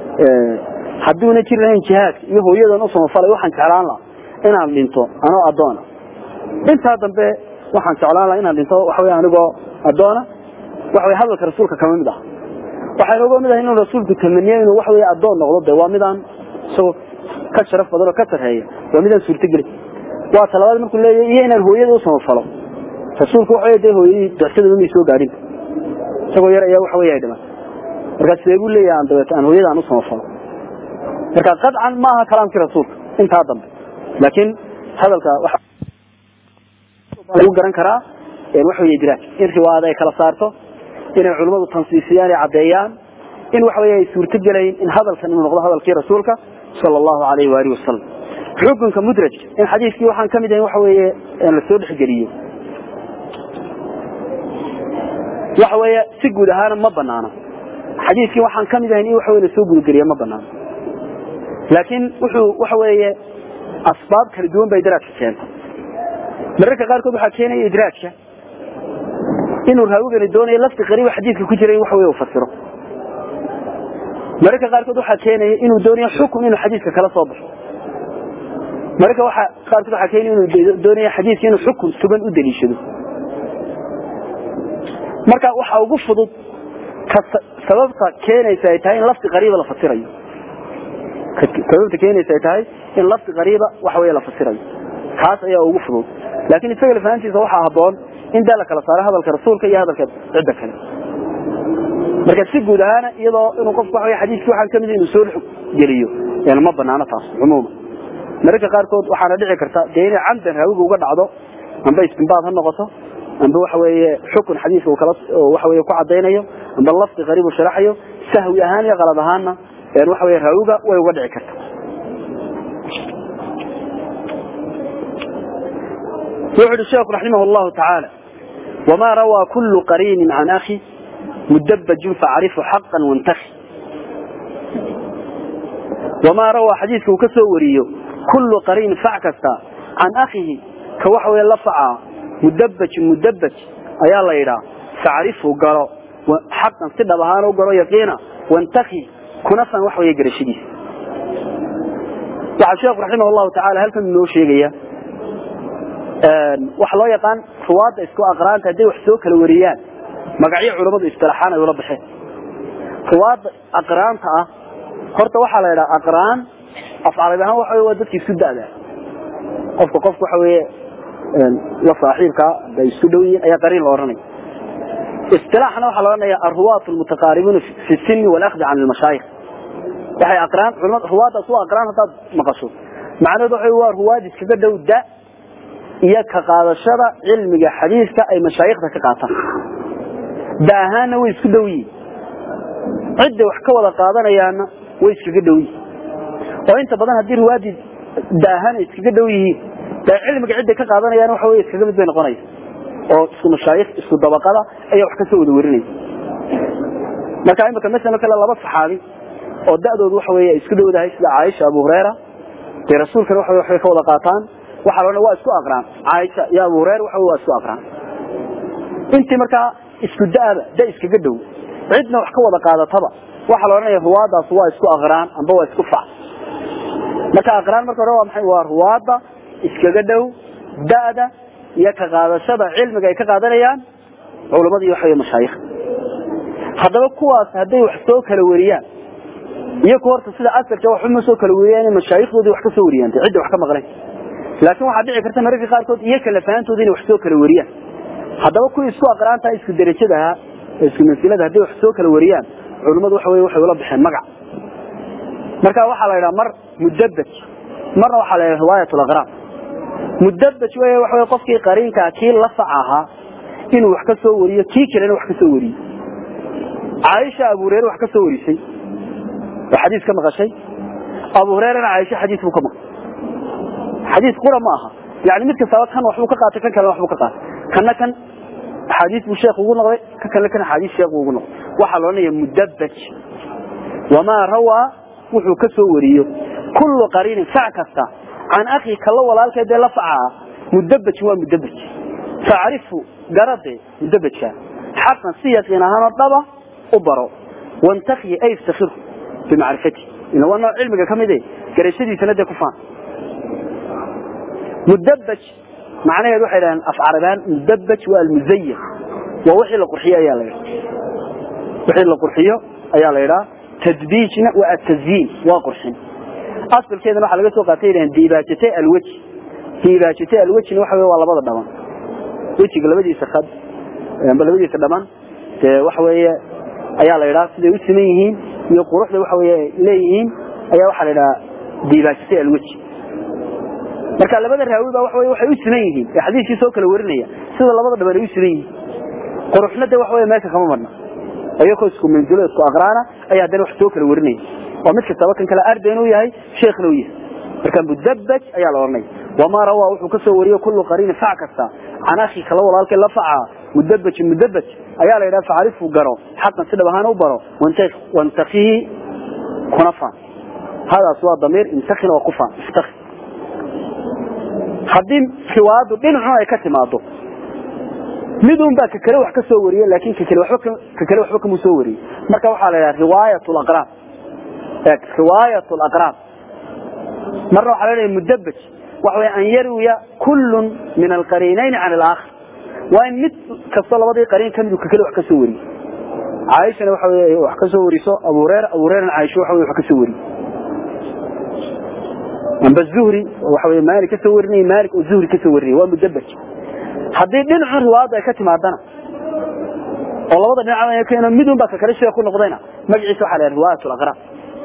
hadduuna jiri lahayn jihaadka iyo hooyadan u samafalay waxaan jeclaan lahaa inaan dhinto anoo addoona intaa dambe waxaan jeclaan lahaa inaan dhinto waxa weye anigoo addoona waxa weye hadalka rasuulka kama mid ah waxaynu uga mid ahay inuu rasuulku tamaniyo inuu wax weeye addoon noqdo de waa midaan isagoo ka sharaf badan oo ka sarreeya waa midaan suurtogeli waa talabaad markuu leeyahy iyo inaan hooyada u samafalo rasuulku waxa wey dee hooyadii dicsadaba may soo gaadhin isagoo yar ayaa waxa wey ay dhiman markaa sidee buu leeyahay aan dabeeto aan hooyada aan u samafalo marka qadcan maaha kalaamkii rasuulka intaa dambe laakiin hadalka lagu garan karaa waxa wey idraaj in riwaayada ay kala saarto inay culimmadu tansiisiyaan ay caddeeyaan in waxa wey ay suurto gelayn in hadalkan inuu noqdo hadalkii rasuulka sala allahu alayhi waalihi wasalam xukunka mudrajka in xadiiskii waxaan ka mid ahayn waxa weeye lasoo dhexgeliyo waxa weeye si guud ahaana ma banaano xadiiskii waxaan ka mid ahayn in waxa wey lasoo gudageliya ma banaano laakiin wuxuu waxa weeye asbaab kala duwan bay idraajka keenta mararka qaarkood waxaa keenaya idraajka inuu raawigani doonayo lafti qariiba xadiidka ku jira in waxa wey u fasiro mararka qaarkood waxaa keenaya inuu doonayo xukun inuu xadiidka kala soo baxo mararka waxa qaarkood waxaa keenaya inuu doonayo xadiidka inuu xukun sugan u daliishado marka waxa ugu fudud ka sababta keenaysa ay tahay in lafti qariiba la fasirayo sababta keenaysa ay tahay in lafti qariiba waxa wey la fasirayo kaas ayaa ugu fudud laakiin isaga lafahantiisa waxaa haboon in daa la kala saaro hadalka rasuulka iyo hadalka cidda kale marka si guud ahaana iyadoo inuu qofku waxa xadiiskii waxaan kamid inuu soo geliyo yani ma banaano taas cumuuma mararka qaarkood waxaana dhici karta dee inay camdan raawiga uga dhacdo amba istinbaad ha noqoto amba waxa weeye xukun xadiiska uu kala waxa weeye ku cadaynayo amba lafdi qariib uu sharaxayo sahwi ahaan iyo qalad ahaanna yani waxa weeye raawiga way uga dhici karta wuxu uhi sheekhu raximah llahu tacaala wamaa rawaa kullu qariinin can akhi mudabajun facrifu xaqan wantaki wamaa rawaa xadiiska uu ka soo wariyo kullu qariin fac kasta can akhihi ka waxa weye la facaa mudabajun mudabaj ayaa la yidhaa facrifu galo xaqan si dhab ahaan u galo yaqiina wantaki kuna san wax weeye garashadiisa waxaa sheekhu raximah llahu tacaala halkan inoo sheegaya waxa loo yaqaan ruwaadda isku aqraanta hadday wax soo kala wariyaan magacyo culammadu istilaaxaan ay ula baxeen ruwaadda aqraanta ah horta waxaa la yidhaha aqraan af carabi ahaan waxa waa dadka isku da'da qofka qofka waxa weeye la saaxiibka bay isku dhow yihiin ayaa qariin la odhanaya istilaaxna waxaa la odhanaya arruwaat almutaqaaribuuna fi sinni walakdi can almashaayikh waxay aqraan culamada ruwaaddaas waa aqraan haddaad maqasho macnaheedu waxa waa ruwaad iskaga dhow da iyo ka qaadashada cilmiga xadiiska ay mashaayikhda ka qaataan da ahaanna way isku dhow yihiin cidday wax ka wada qaadanayaanna way iskaga dhow yihiin oo inta badan haddii ruwaadii da ahaan ay iskaga dhow yihiin dee cilmiga cidday ka qaadanayaan waxa wey iskaga mid bay noqonaysa oo isku mashaayikh isku dabaqada ayaa wax kasoo wada warinaya marka imika masalo kale laba saxaabi oo da'doodu waxa wey ay isku dhowdahay sida caaisha abu hurayra dee rasuulkana waxa waxbay ka wada qaataan waxaa loodhan waa isku aqraan caaisha iyo abu hurayra waxa waa isku aqraan intii markaa isku da'aba da iskaga dhow cidna wax ka wada qaadataba waxaa la odhanaya ruwaadaas waa isku aqraan amba waa isku fac marka aqraan marka hore waa maxay waa ruwaadda iskaga dhow da'da iyo ka qaadashada cilmiga ay ka qaadanayaan culamadii waxa wey mashaayikh haddaba kuwaas hadday wax soo kala wariyaan iyaku horta sida asarka waxuma soo kala wariyaan in mashaayikdoodii wax ka soo wariyaan cidda wax ka maqleen laakiin waxaa dhici karta mararka qaarkood iyo kala fahantoodi inay wax soo kala wariyaan haddaba kuwii isku aqraantaha isku derajada ahaa ee isku mansilada hadday wax soo kala wariyaan culimmadu waxa weye waxay ula baxeen magac marka waxaa la yidhaha mar mudabaj marna waxaa la yidhaha riwaayat alaqraan mudabaj wey waxa weye qofkii qariinkaa kii la fac ahaa inuu wax ka soo wariyo kii kalena wax ka soo wariyo caaisha abu hureyre wax ka soo warisay oo xadiis ka maqashay abu hureyrena caaisha xadiis buu ka maqay xadiis qura ma aha yani mid kastaba kan waxbuu ka qaatay kan kalena waxbuu ka qaatay kana kan axaadiis buu sheekh ugu noqday ka kalena kan axaadiis sheekh ugu noqday waxaa la odhanaya mudabaj wamaa rawaa wuxuu ka soo wariyo kullu qariinin fac kasta can akhi kala walaalkeedee la facaa mudabajin waa mudabaj facrifu garade mudabajka xaqan si yaqiin ahaanoo dhaba u baro wantakhi ay iftakhiru bimacrifati ila waa nooc cilmiga ka mide garashadiisana dee ku faan mudabaj macnaheedu waxay dhahdeen af carabaan mudabaj waa almuzayan waa wixii la qurxiyo ayaa la wixii la qurxiyo ayaa la yidhaha tadbiijna waa atazyiin waa qurxin asalkeedana waxaa laga soo qaatay yidhahan diibaajatay alweji diibaajatay alwejina waxa wey waa labada dhaban wejiga labadiisa khad labadiisa dhaban dee waxa weeye ayaa la yidhaha siday u siman yihiin iyo quruxda waxa weye leeyihiin ayaa waxaa la yidhaha diibaajatay alweji marka labada raawi baa waxa wey waxay u siman yihiin ee xadiiskii soo kala warinaya sida labada dhaban ay u siman yihiin quruxna de waxa wey meesha kama marna iyakoo isku manzilo isku aqraana ayaa haddana wax soo kala warinaya oo mid kastaba kan kale ardayn u yahay sheekhna u yahay marka mudabaj ayaa la odhanaya wamaa rawaa wuxuu ka soo wariyey kullu qariinin fac kasta can akhi kala walaalkay la facaa mudabajin mudabaj ayaa la yidhaha facrifu garo xaqan si dhab ahaan u baro wantakihi kuna faan hadaas waa damiir intakina waa ku faan istaki haddii riwaayaddu dhinacun ay ka timaado midun baa kakale wax ka soo wariye laakin kakale waba kakale waxba kamuu soo wariyey marka waxaa la yidhaha riwaayat laqraab riwaayat laqraab marna waxaa la dhaha mudabaj waxa way an yarwiya kullun min alqariinayn can alaakhar waa in mid kastoo labadii qariin kamid kakale wax ka soo wariye caaishana waxa wey wax ka soo wariso abu hurera abu hurerana caaisha waxa wey wax ka soo wariye amba zuhri waxa wey maalik ka soo warinaya maalik oo zuhri ka soo warinaya waa mudabaj haddii dhinacun riwaayadda ay ka timaadana oo labada dhinac keeno midun baa kakale sheekh ku noqdayna magaciisa waxa la yidhaha riwaayat alaqraab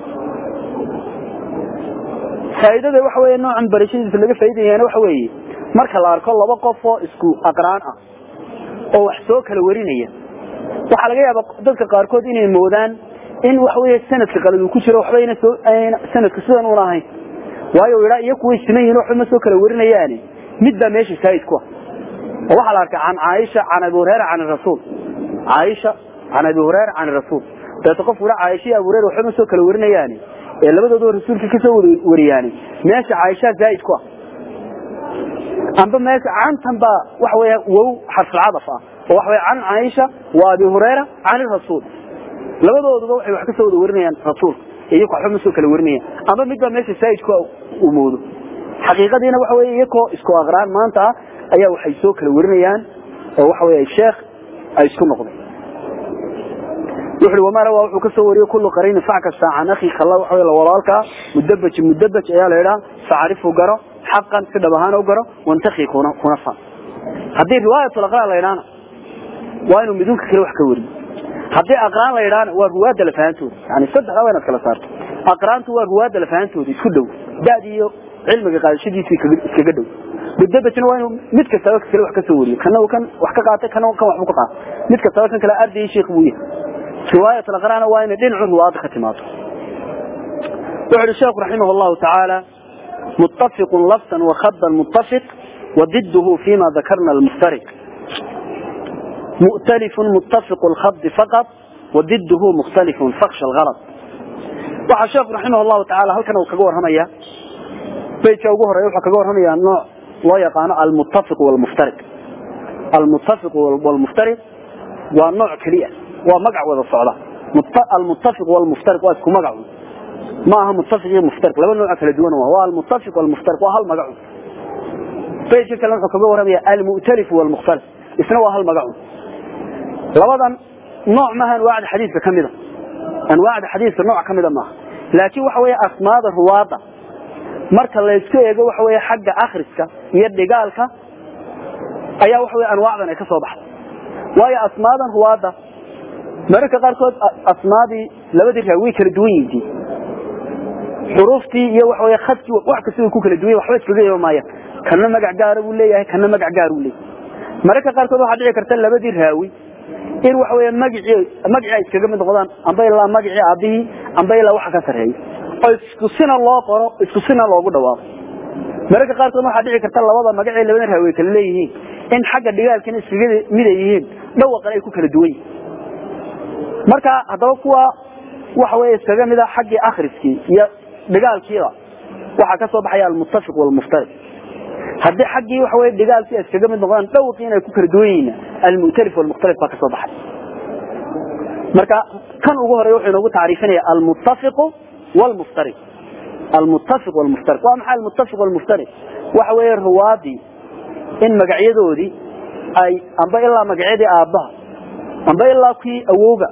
faa'iidada waxa weeye noocan barashadiisa laga faa'iidayana waxa weeye marka la arko laba qof oo isku aqraan ah oo wax soo kala warinaya waxaa laga yaabaa dadka qaarkood inay moodaan in waxa weeye sanadka qalad uu ku jiro waxba ayna soo sanadka sidan una ahayn waayo yidhaa iyaku way siman yihin waxba ma soo kala warinayaani mid baa meesha saa'id ku ah oo waxaa la arkay can caaisha can abi hurayra can rasuul caaisha can abi hurayra can rasuul dabeeto qof ura caaisha iyo abu hurayra waxba ma soo kala warinayaani ee labadooduba rasuulka kasoo wariyaani meesha caaisha zaa'id ku ah amba meesha cantan baa waxa weya wow xarfulcadaf ah oo waxa wey can caaisha wa abi hurayra can rasuul labadooduba waxay wax kasoo wada warinayaan rasuulka iyaku waxba ma soo kala warinayaan amba mid baa meesha zaa'id ku uu moodo xaqiiqadiina waxa weye iyakoo isku aqraan maanta ah ayaa waxay soo kala warinayaan oo waxa wey sheekh ay isku noqdeen wuxu wamaa rawaa wuxuu ka soo wariyey kullu qariinin fac kasta can akhi kalla waxa wey walaalkaa mudabaj mudabaj ayaa la yidhaha facrifu garo xaqan si dhab ahaan u garo wantakhi kuna kuna fa haddii riwaayat aqraan la yidhahana waa inuu midunka kale wax ka wariyo haddii aqraan la yidhahana waa ruwaadda lafahantooda yani saddexda waa inaad kala saarto aqraantu waa ruwaadda lafahantooda isku dhow da'di iyo cilmiga qaadashadiisu iskaga dhow mudabajna waa inuu mid kastaba kale wax ka soo wariyo kana kan wax ka qaatay kana kan waxbu ka qaatay mid kastaba kan kale arday sheekh buu yahay riwaayat alaqraana waa inay dhinacu riwaayadda ka timaado wuxu uhi sheekhu raximah allahu tacaala muttafiqun lafsan wakhadan muttafiq وضده فيما ذكرنا المفترق مؤتلف متفق الخط فقط وضده مختلف فخش الغلط waxaa sheekhu raximah allahu tacaala halkan uu kaga warramaya beytka ugu horeeya wuxuu kaga warramaya nooc loo yaqaano almuttafiq walmuftariq almuttafiq walmuftariq waa nooc keliya waa magac wada socda almuttafiq walmuftariq waa isku magacu ma aha muttafiq iyo muftariq laba nooc kala duwan waa almuttafiq walmuftariq waa hal magacu beytka kale wuxuu kaga warramaya almu'talif walmukhtalif isna waa hal magacu labadan nooc maaha anwaacda xadiiska ka mida anwaacda xadiiska nooc ka mida maaha laakiin waxa weeye asmaada ruwaada marka laysku eego waxa weeye xagga akhriska iyo dhigaalka ayaa waxa weye anwaacdan ay ka soo baxda waayo asmaadan ruwaada mararka qaarkood asmaadii labadii raa way kala duwan yihiin xuruuftii iyo waxa weye khadkii wax kasta way ku kala duwan waxba iskaga yeeba maayaan kana magac gaara buu leeyahay kana magac gaar uu leeyahay mararka qaarkood waxaa dhici karta labadii raawi in waxa weeye magacii magacii ay iskaga mid noqdaan amba ilaa magacii aabihii amba ilaa waxa ka sarreeya oo isku sina loo qoro isku sina loogu dhawaaqo mararka qaarkood waxaa dhici karta labada magacii labada raawi kala leeyihiin in xagga dhigaalkana iskaga mid ay yihiin dhawaqan ay ku kala duwan yihiin marka haddaba kuwa waxa weeye iskaga mida xaggii akhriskii iyo dhigaalkiiba waxaa ka soo baxaya almuttafiq walmuftariq haddii xaggii waxa weye dhigaalkii iskaga mid noqdaan dhawqii inay ku kala duwan yihiin almu'talif walmukhtalif baa ka soo baxay marka kan ugu horeeya wuxuu inoogu tacriifinaya almuttafiqu walmuftariq almuttafiq walmuftariq waa maxay almuttafiq walmuftariq waxa weeye ruwaadii in magacyadoodii ay amba ilaa magacyadii aabbaha amba ilaa kii awowga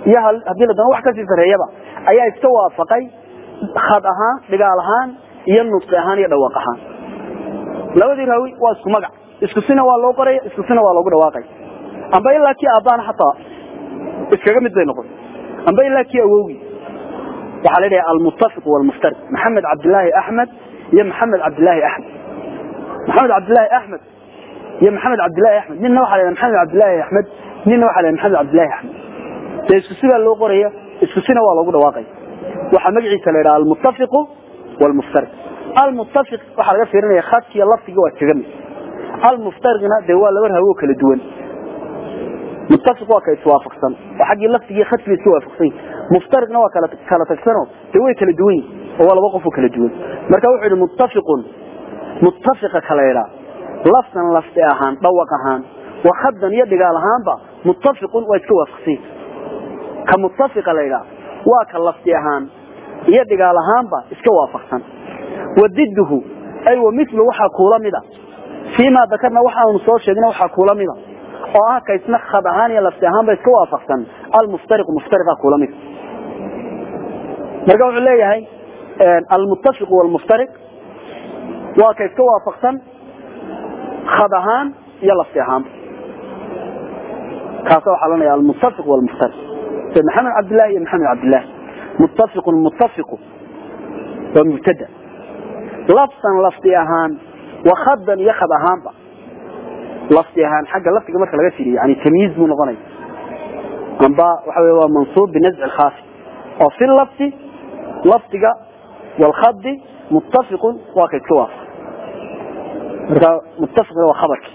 iyo haddii la doono wax kasii sareeyaba ayaa iska waafaqay khad ahaan dhigaal ahaan iyo nudqi ahaan iyo dhawaaq ahaan labadii raawi waa isku magac isku sina waa loo qoraya isku sina waa loogu dhawaaqay amba ilaa kii aabbaana xataa iskaga mid bay noqon amba ilaa kii awowgii waxaa la yidhaha almuttafiq walmuftariq maxamed cabdilaahi axmed iyo maxamed cabdilaahi axmed maxamed cabdilaahi axmed iyo maxamed cabdilaahi axmed ninna waxa la maxamed cabdilaahi axmed ninna waxa la maxamed cabdilaahi axmed dee isku sidaa loo qoraya isku sina waa loogu dhawaaqaya waxaa magaciisa la yidhaha almuttafiqu walmuftariq almuttafiq waxaa laga fiirinaya khadkiiyo laftiga waa iskaga mid almuftariqna dee waa laba rahawo kala duwan muttafiq waa ka iswaafaqsan oo xaggii laftigii khadkii iska waafaqsan muftariqna waa kala kala tagsano dee way kala duwan yihin oo waa laba qof oo kala duwan marka wuxuu yidhi muttafiqun muttafiqa kala yidhaa laftan lafti ahaan dhawaq ahaan wa khadan iyo dhigaal ahaanba muttafiqun waa iska waafaqsan ka muttafiqa la yidhaa waa ka lafti ahaan iyo dhigaal ahaanba iska waafaqsan wadiduhu ay wa milu waxaa kuula mida fiimaa dakarna waxaanu soo sheegna waxaa kuula mida oo ah ka isna khad ahaan iyo lafti ahaanba iska waafaqsan almuftariqu muftariqa kuula mida marka wuxuu leeyahay almuttafiqu walmuftariq waa ka iska waafaqsan khad ahaan iyo lafti ahaanba kaasa waxaa lanaya almuttafiq walmuftariq sida maxamed cabdillahi iyo maxamed cabdillahi muttafiqun muttafiqu waa mubtada laftan lafdi ahaan wa khadan iyo khad ahaanba lafdi ahaan xagga lafdiga marka laga firiyo yani tamyiiz buu noqonaya amba waxa wey waa mansuub binazci khaafi oo fi lafdi lafdiga walkhadi muttafiqun waa ka iska waafa marka muttafiqna waa khabarki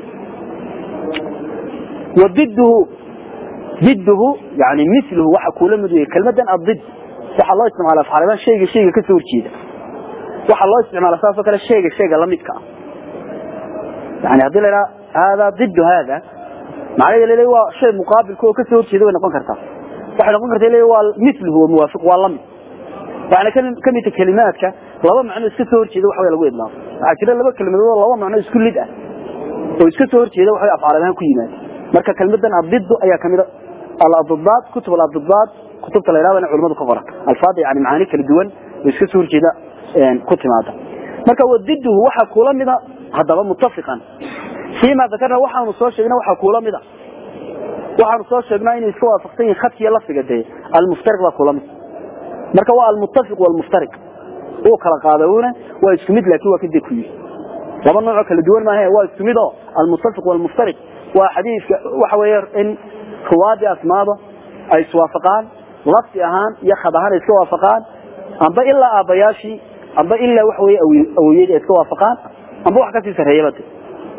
wadiduhu diduhu yani miluhu waxa kuula mid wey kelmadan adid waxaa loo isticmaala afxaaliban shayga shayga kasoo horjeeda waxaa loo isticmaala saasoo kale shayga shayga lamidka ah yani haddii la idhaha haadaa didu haada macnaheeda lele waa shay muqaabilka oo kasoo horjeeda way noqon kartaa waxay noqon karta le waa miluhu waa muwaafiq waa lamid waxaana kamidta kelimaadka laba macno iska soo horjeeda waxa wey lagu idlaaqo waxaa jira laba kelmadood oo laba macno isku lid ah oo iska soo horjeeda waxa afcaal ahaan ku yimaada marka kelmadan adidu ayaa kamida aladdaad kutub aladdaad kutubta la yidhahdana culimadu ka qoran alfaada yani macaani kala duwan oo iska soo horjeeda ku timaada marka wadiduhu waxaa kuula mida haddaba muttafiqan fiima dakarna waxaanu soo sheegna waxaa kuula mida waxaanu soo sheegnaa inay iska waafaqsan yihin khadkiiyo lafdiga dee almuftariq baa kuula mid marka waa almuttafiq walmuftariq uu kala qaadawna waa isku mid laakiin waa kadib ku yiri laba noocoo kala duwan maahe waa isku mid oo almuttafiq walmuftariq waa xadiiska waxa weeye in ruwaadii asmaada ay iswaafaqaan lafdi ahaan iyo khad ahaan ay iska waafaqaan amba ilaa aabbayaashii amba ilaa waxa weye awoyadii ay iska waafaqaan amba wax kasii sarreeyaba de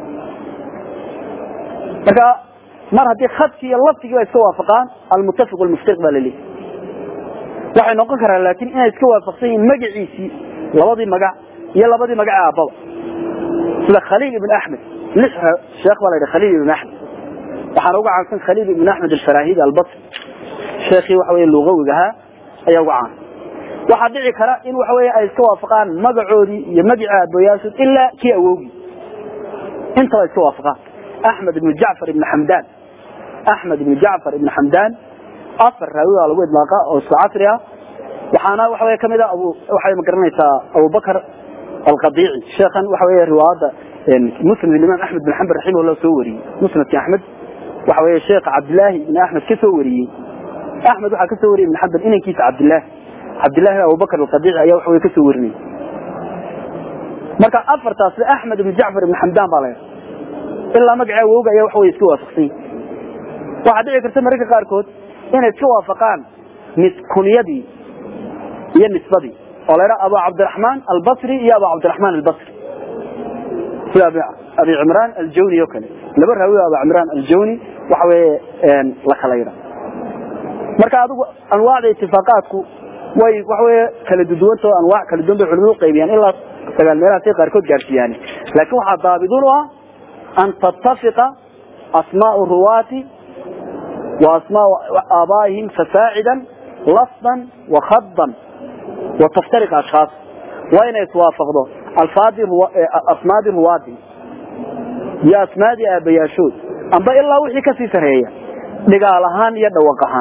marka mar haddii khadkii iyo lafdigii ay iska waafaqaan almuttafiq walmuftariq baa laleeyahy waxay noqon karaan laakiin inay iska waafaqsan yihiin magaciisii labadii magac iyo labadii magac ee aabbaba sida khaliil ibn axmed lix sheekh baa la yidhi khaliil ibn axmed waxaana uga caansan khaliil ibn axmed alfarahidi albasri sheekhii waxa weye lugawiga ahaa ayaa uga caan waxaa dhici kara in waxa weye ay iska waafaqaan magacoodii iyo magicii aaboyaashood ilaa kii awowgii intaba iska waafaqaan axmed ibn jacfar ibn xamdan axmed ibn jacfar ibn xamdan afar raawi baa lagu idlaaqa oo isku casri ah waxaana waxa wey kamid a abu waxay ma garanaysaa abubakr alqadiici sheekhan waxa wey riwaayadda musnad imaam axmed bin xambal raximahullah soo wariyey musnadki axmed waxa wey sheekh cabdilaahi ibn axmed ka soo wariyey axmed waxaa ka soo wariyey ibn xambal inankiisa cabdilaahi cabdillahi abubakr alqadiici ayaa waxa wey ka soo warinayay marka afartaas axmed ibn jacfar ibn xamdan baa la ilaa magaca awowga ayaa waxa wey iska waafaqsan waxaa dhici karta mararka qaarkood inay iska waafaqaan kunyadii iyo nisbadii oo la ydhaha abu cabdiraxmaan albasri iyo abu cabdiraxmaan albasri sida abi cimraan aljawni oo kale laba raawi abu cimraan aljawni waxa weye la kala yidha marka adigu anwaacda itifaaqaadku way waxa weye kala duduwanta oo anwaac kala duwan bay culimadu qaybiyaan ilaa sagaal meelahaasay qaarkood gaarsiiyaan laakiin waxaa daabidun u ah an tattafiqa asmaau ruwaati وأسماء آبائهم فساعدا لفظا وخضا وتفترق أشخاص وين يتوافق ده الفاظ روا... أسماء رواد يا أسماء أبياشود أما إلا وحي كسي سرية لقالهان يدوقهان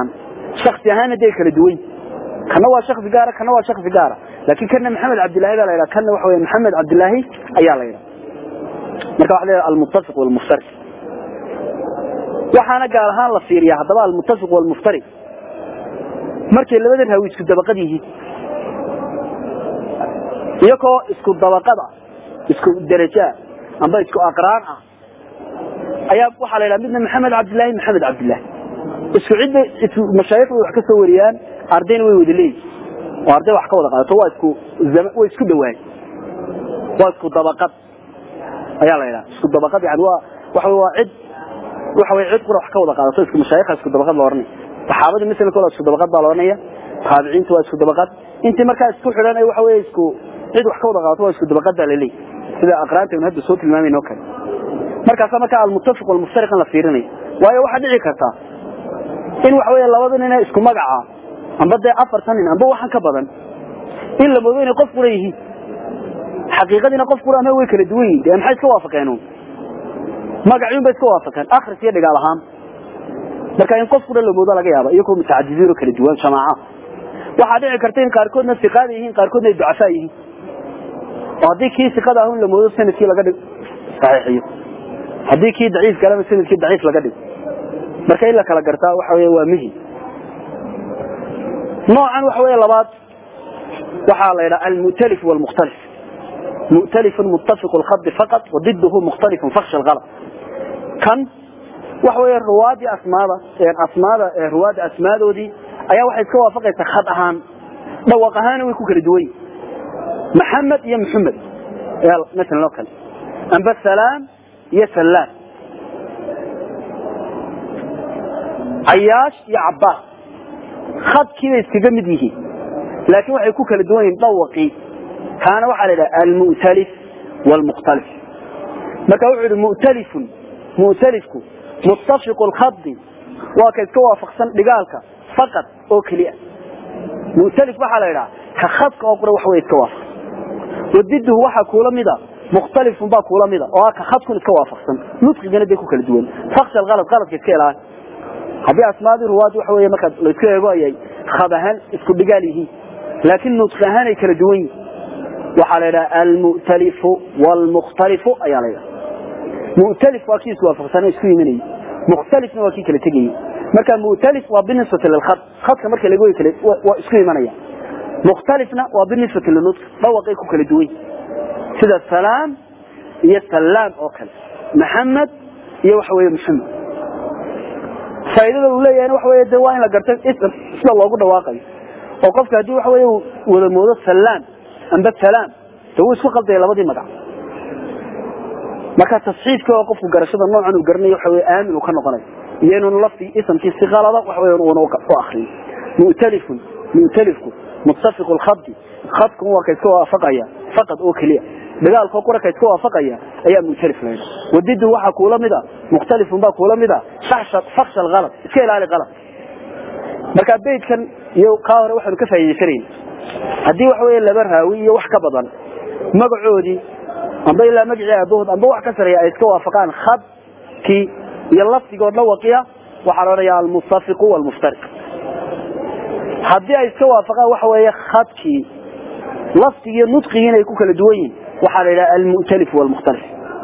shaksi ahaana dee kala duwan kana waa shaksi gaara kana waa shaksi gaara laakiin kana maxamed cabdillaahi baa la yidhaha kana waxa weeye maxamed cabdillaahi ayaa la yidhaha marka waxa la yidhaha almuttafiq walmuftariq waxaana gaar ahaan la fiiriyaa haddaba almuttafiq walmuftariq markay labadan hawi isku dabaqad yihiin iyagoo isku dabaqad ah isku derajo ah amba isku aqraan ah ayaa waxaa la yidhaha midna maxamed cabdillaahi maxamed cabdillaahi isku cidda mashaayikh way wax ka soo wariyaan ardayna way wada leeyihin oo arday wax ka wada qaadato waa isku way isku dhawaan waa isku dabaqad ayaa la yidhaha isku dabaqad yani waa waxa waa cid waxa way cid qura wax ka wada qaadato isku mashaayikha isku dabaqad la oranaya saxaabada misalka waa isku dabaqad baa la oranaya taabiciintu waa isku dabaqad intii markaa isku xidhan ay waxa weeye isku cid wax ka wada qaadato waa isku dabaqad baa la leeyahay sida aqraanta aynu hadda soo tilmaamayno oo kale markaasa markaa almuttafiq walmuftariq la fiirinaya waayo waxaa dhici karta in waxa weeye labada nin ee isku magaca amba dee afartan nin amba waxan ka badan in la moodo inay qof qura yihiin xaqiiqadiina qof qura ama way kala duwan yihiin dee maxay iska waafaqeen uun magaciin bay iska waafaqeen akhris iyo dhigaal ahaan marka in qof qura la moodo laga yaaba iyagoo mutacadidiin oo kala duwan jamaaca waxaa dhici karta in qaarkoodna siqaada yihiin qaarkoodna ay ducafaa yihiin oo haddii kii siqada ahun la moodo sanadkii laga dhig saxiixiyo haddii kii daciif kalena sanadkii daciif laga dhigo marka in la kala gartaa waxa weeye waa muhim noocan waxa weeye labaad waxaa la yidhaha almu'talif walmukhtalif mu'talifun muttafiqu lkhadi faqat wadiduhu mukhtalifun fakhsha alghalab kan waxa weeye ruwaadii asmaada asmaada ruwaadda asmaadoodii ayaa waxay iska waafaqaysaa khad ahaan dhawaq ahaana way ku kala duwan yihin maxamed iyo maxamed masalan oo kale amba salaam iyo sallaam cayaash iyo cabbaas khadkii bay iskaga mid yihiin laakiin waxay ku kala duwan yihin dhawaqii kaana waxaa la yidhaha almu'talif waalmukhtalif marka wuxuu yidhi mu'talifun mu'talifku muttafiqu lkhadi waa ka iska waafaqsan dhigaalka faqad oo keliya mu'talif waxaa la yidhaha ka khadka oo qura wax way iska waafaqsan wadiduhu waxaa kuula mida mukhtalifun baa kuula mida oo ah ka khadkun iska waafaqsan nudqigana dee ku kala duwan faksha alhalad haladka iska ilaali haddii asmaadii ruwaad waxa weeye markaad laysku eego ayay khad ahaan isku dhigaal yihiin laakiin nudqi ahaan ay kala duwan yihin waxaa la yidhaha almu'talifu waalmukhtalifu ayaa la yidhaha mu'talif waa kii iswaafaqsana isku yimanayay mukhtalifna waa kii kala tegayay marka mu'talif waa binisbati lilkhad khadka marka laga wey kale waa isku imanaya mukhtalifna waa binisbati linudq dhawaqay ku kala duwan sida salaam iyo salaam oo kale maxamed iyo waxa weeye maxamed faa'iidada uu leeyahay waxa weeye de waa in la garto ism sida loogu dhawaaqayo oo qofka haddii waxa weeye uu wada moodo salaam amba salaam de wuu isku qaldaya labadii magac marka tasxiifka oo qofku garashada noocan uu garanayo waxa weeye aamin uu ka noqonayo iyo inuun laftii isamkii si qalada waxa weeye uuna u akriyo mu'talifun mu'talifku muttafiqu lkhadi khadku waa ka iska waafaqaya faqad oo keliya dagaalkoo qura ka iska waafaqaya ayaa mu'talif la yidhaha wadidu waxaa kuula mid a mukhtalifun baa kuula mid a faksha alhalad iska ilaali qalad marka beydkan iyo kaa hore waxaanu ka faa'iidaysanayna haddii waxa weeye laba raawi iyo wax ka badan magacoodii amba ilaa magacii aabahood amba wax ka sareeya ay iska waafaqaan khadkii iyo lafdigoo dhawaqiya waxaa la odhanayaa almuttafiqu waalmuftariq haddii ay iska waafaqaan waxa weeye khadkii lafdigii iyo nudqigiina ay ku kala duwan yihin waxaa la yidhaha almu'talif waalmukhtalif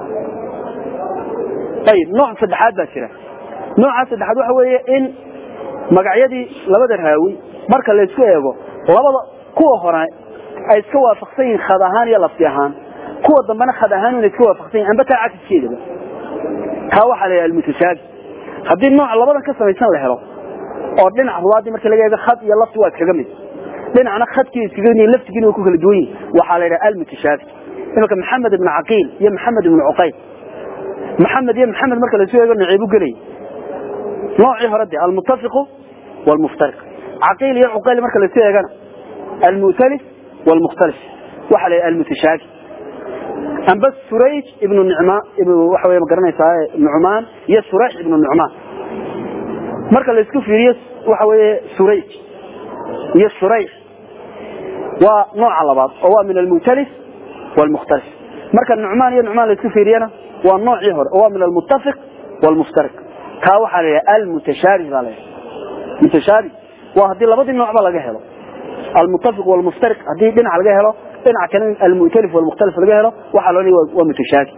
ayib nooc saddexaad baa jira nooca saddexaad waxa weeye in magacyadii labada raawi marka laysku eego labada kuwa hore ay iska waafaqsan yihiin khad ahaan iyo lafdi ahaan kuwa dambena khad ahaan ina iska waafaqsan yihin amba taa cakiskeedaba kaa waxaa la yidhaha almutashaabi haddii nooc labadan ka samaysan la helo oo dhinac ruwaadii marka laga eego khad iyo lafdi waa iskaga mid dhinacna khadkii iskaga mid laftigiina way ku kala duwan yihin waxaa la yidhaha almutashaabi imanka maxamed ibnu caqiil iyo maxamed ibnu cuqayl maxamed iyo maxamed marka lasu eego naceebu gelay noocii hore de almuttafiqu waalmuftariq caqiil iyo cuqayl marka lasu eegana almu'talif waalmukhtalif waxaa la yidhaha almutashaabi amba surayj ibnu nicma waxa wey ma garanaysaa nucmaan iyo surayx ibnu nucmaan marka la isku fiiriyo waxa weeye surayj iyo surayx waa nooca labaad oo waa min almu'talif waalmukhtalif marka nucmaan iyo nucmaan la isku fiiriyana waa noocii hore oo waa min almuttafiq waalmuftariq kaa waxaa la yidhaha almutashaabih baa la yidhaha mutashaabih waa haddii labadii noocba laga helo almutafiq walmuftariq haddii dhinac laga helo dhinac kale almu'talif walmukhtalif laga helo waxaa loo leeyahay waa mutashaaki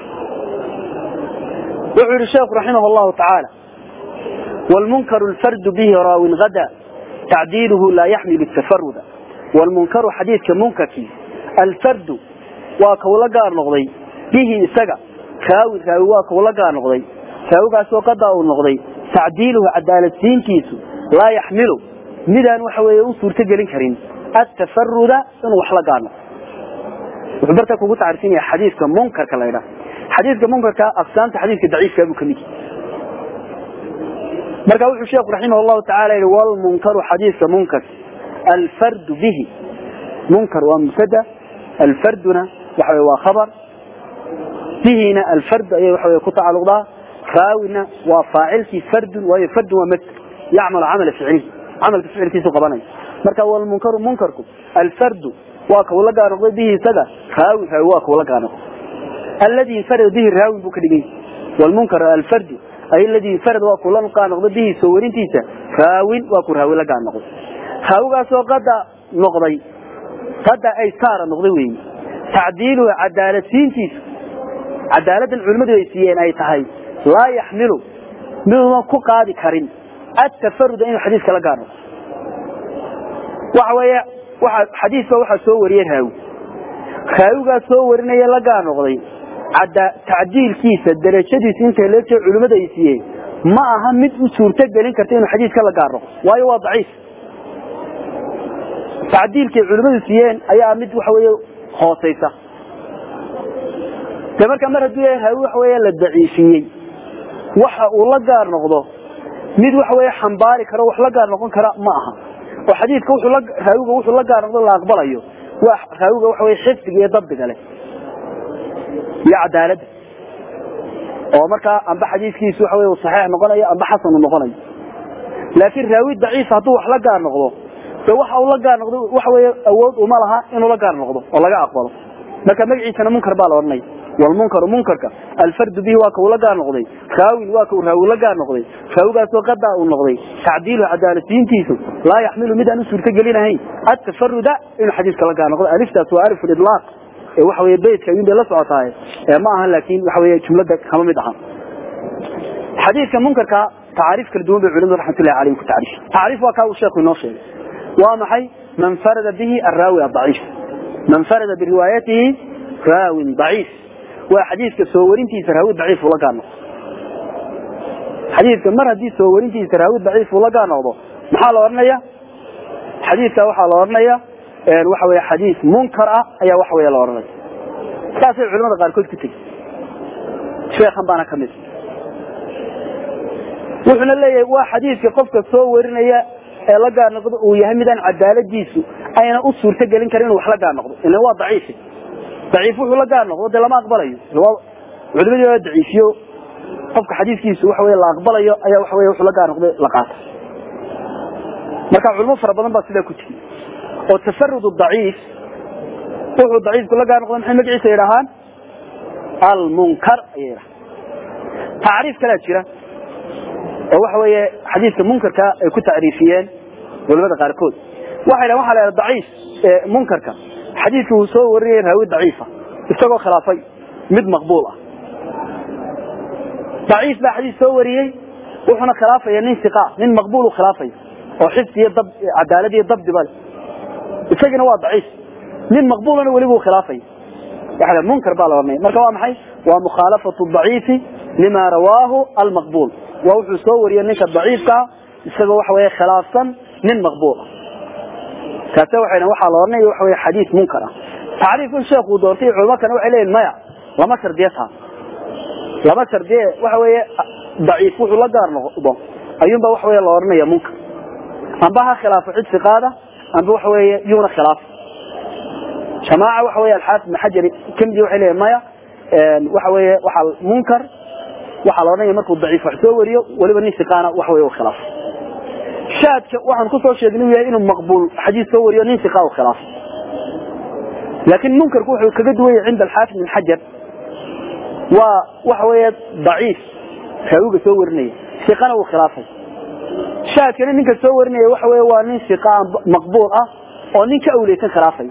wuxuu yihi sheekhu raximah allahu tacaala والمنكر الفرد به راو غدا تعديله لا يحمل التفرد والمنكر حديث كمنكر الفرد وكولا قار نقضي به سقى كاوي كاوي وكولا قار نقضي كاوي قاسو قدا نقضي تعديله عدالة سينكيسو لا يحمله مدان وحوي أصور تجلين كريم التفرد إنه وحلا قارنا وحبرتك وقلت عارفين حديث كمنكر كلا حديث كمنكر كأقسام حديث كضعيف كابو كميكي marka wuxuu sheekhu raximah allahu tacaala yihi walmunkaru xadiiska munkar alfardu bihi munkar waa mubtada alfarduna waxa waa khabar bihina alfardu ayay waxa ku tacaluqdaa raawina waa faacilkii fardun waayo fardun waa masder yacmalu camala ficli camalka ficilkiisu qabanaya marka walmunkaru munkarku alfardu waa kau la gaar noqday bihi isaga raawin raawi waa kau la gaar noqday alladii infarada bihi raawin buu ka dhigay walmunkar alfardu ay ladii farad waa kula qaanoqdo bihi soo warintiisa raawin waa ku raawi la qaanoqdo raawigaasoo qada noqday qada ay saara noqday weeye tacdiiluhu cadaaladsiintiisu cadaaladan culimmadu ay siiyeen ay tahay laa yaxmilu miduudan ku qaadi karin atafaruda inuu xadiiska la gaar noqdo waxa weeye waxa xadiiska waxaa soo wariyey raawi raawigaas soo warinaya la gaar noqday tacdiilkiisa darajadiisa inta loo jeedo culimmada ay siiyeen ma aha mid u suurto gelin karta inuu xadiiska la gaar noqdo waayo waa daciif tacdiilkay culimmadu siiyeen ayaa mid waxa weeye hoosaysa de marka mar hadduu yahay raawi waxa weeye la daciifiyey waxa uu la gaar noqdo mid waxa weeye xambaari karo wax la gaar noqon kara ma aha oo xadiidka wuxuu la raawiga wuxuu la gaar noqdo la aqbalayo waa raawiga waxa weeye xifdiga iyo dabdiga leh iyo cadaaladda oo markaa amba xadiiskiisu waxa wey saxiix noqonayo amba xasan noqonayo laakiin raawi daciif hadduu wax la gaar noqdo de waxa uu la gaar noqdo waxa weeye awood uma laha inuu la gaar noqdo oo laga aqbalo marka magaciisana munkar baa la odhanaya walmunkaru munkarka alfardu bihi waa kau la gaar noqday raawin waa kau raawi la gaar noqday raawigaasoo qadaa uu noqday tacdiilu cadaalasiintiisu laa yaxmilu mid aan u suurto gelinahayn atafaruda inuu xadiiska la gaar noqdo aliftaas waa alif lidlaaq waxa weeye beydka ayuun bay la socotaay ma aha laakiin waxa weeye jumlada kama mid aha xadiidka munkarka tacaariif kala duwan bay culimadu raxmatullahi calayhim ku tacriif tacriif waa kaa uu sheekhu inoo sheegay waa maxay man farada bihi arraawi adaciif man farada biriwaayatihi raawin daciif waa xadiidka soo warintiisa raawi daciif ula gaar noqdo xadiidka mar haddii soo warintiisa raawi daciif ula gaar noqdo maxaa la odhanaya xadiidka waxaa la odhanaya waxa weeye xadiis munkar ah ayaa waxa weeye la odhanaya saasay culimada qaarkood ku tegi sheekhan baana ka mid wuxuuna leeyahay waa xadiidka qofka soo warinaya ee la gaar noqdo uu yahay midaan cadaaladiisu ayna u suurto gelin karin inuu wax la gaar noqdo ilan waa daciif daciif wuxuu la gaar noqdo dee lama aqbalayo culimadii waa daciifiyo qofka xadiiskiisu waxa weye la aqbalayo ayaa waxa weye wuxuu la gaar noqday la qaata marka culimo fara badan baa sidaa ku tegi oo tafarud daciif wuxuu daciifku la gaar noqday maxay magaciisa yidhahaan almunkar ayay yidhahaan tacriif kalaa jira oo waxa weeye xadiidka munkarka ay ku tacriifiyeen culamada qaarkood waxay dhahan waxa la yidhaha daciif munkarka xadiidka uu soo warinayay raawi daciifa isagoo khilaafay mid maqbuul ah daciif baa xadiis soo wariyey wuxuuna khilaafaya nin siqa nin maqbuul u khilaafaya oo xifdi iyo dab cadaalad iyo dabdiba leh isagana waa daciif nin maqbuulana weliba uu khilaafaya waxa munkar baa la odhanaya marka waa maxay waa mukhaalafatu daciifi lima rawaahu almaqbuul waa wuxuu soo wariyey ninka daciifkaa isagoo waxa weeye khilaafsan nin maqbuul ah kaase waxay waxaa la odhanaya waxa weye xadiis munkar ah tacriifkan sheekuu doortay culamo kana waxay leeyihin maya lama shardiye taa lama shardiye waxa weeye daciif wuxuu la gaar noqdo ayuunba waxa weye la odhanaya munkar amba ha khilaafo cid siqaada amba waxa weeye yuuna khilaaf jamaaca waxa weye alxaafid ibn xajar kamidi waxay leeyihin maya waxa weeye waxaa munkar waxaa la odhanaya markuu daciif wax soo wariyo weliba nin siqaana waxa weye u khilaaf shaadka waxaan kusoo sheegnay yahay inuu maqbuul xadiis soo wariyo nin siqa u khilaaf laakiin munkarku wuxuu kaga duwan yahay cinda alxaafid ibn xajar waa waxa weeye daciif raawiga soo warinaya siqana uu khilaafay shaadkana ninka soo warinaya waxa weeye waa nin siqaan maqbuul ah oo nin ka awleysan khilaafay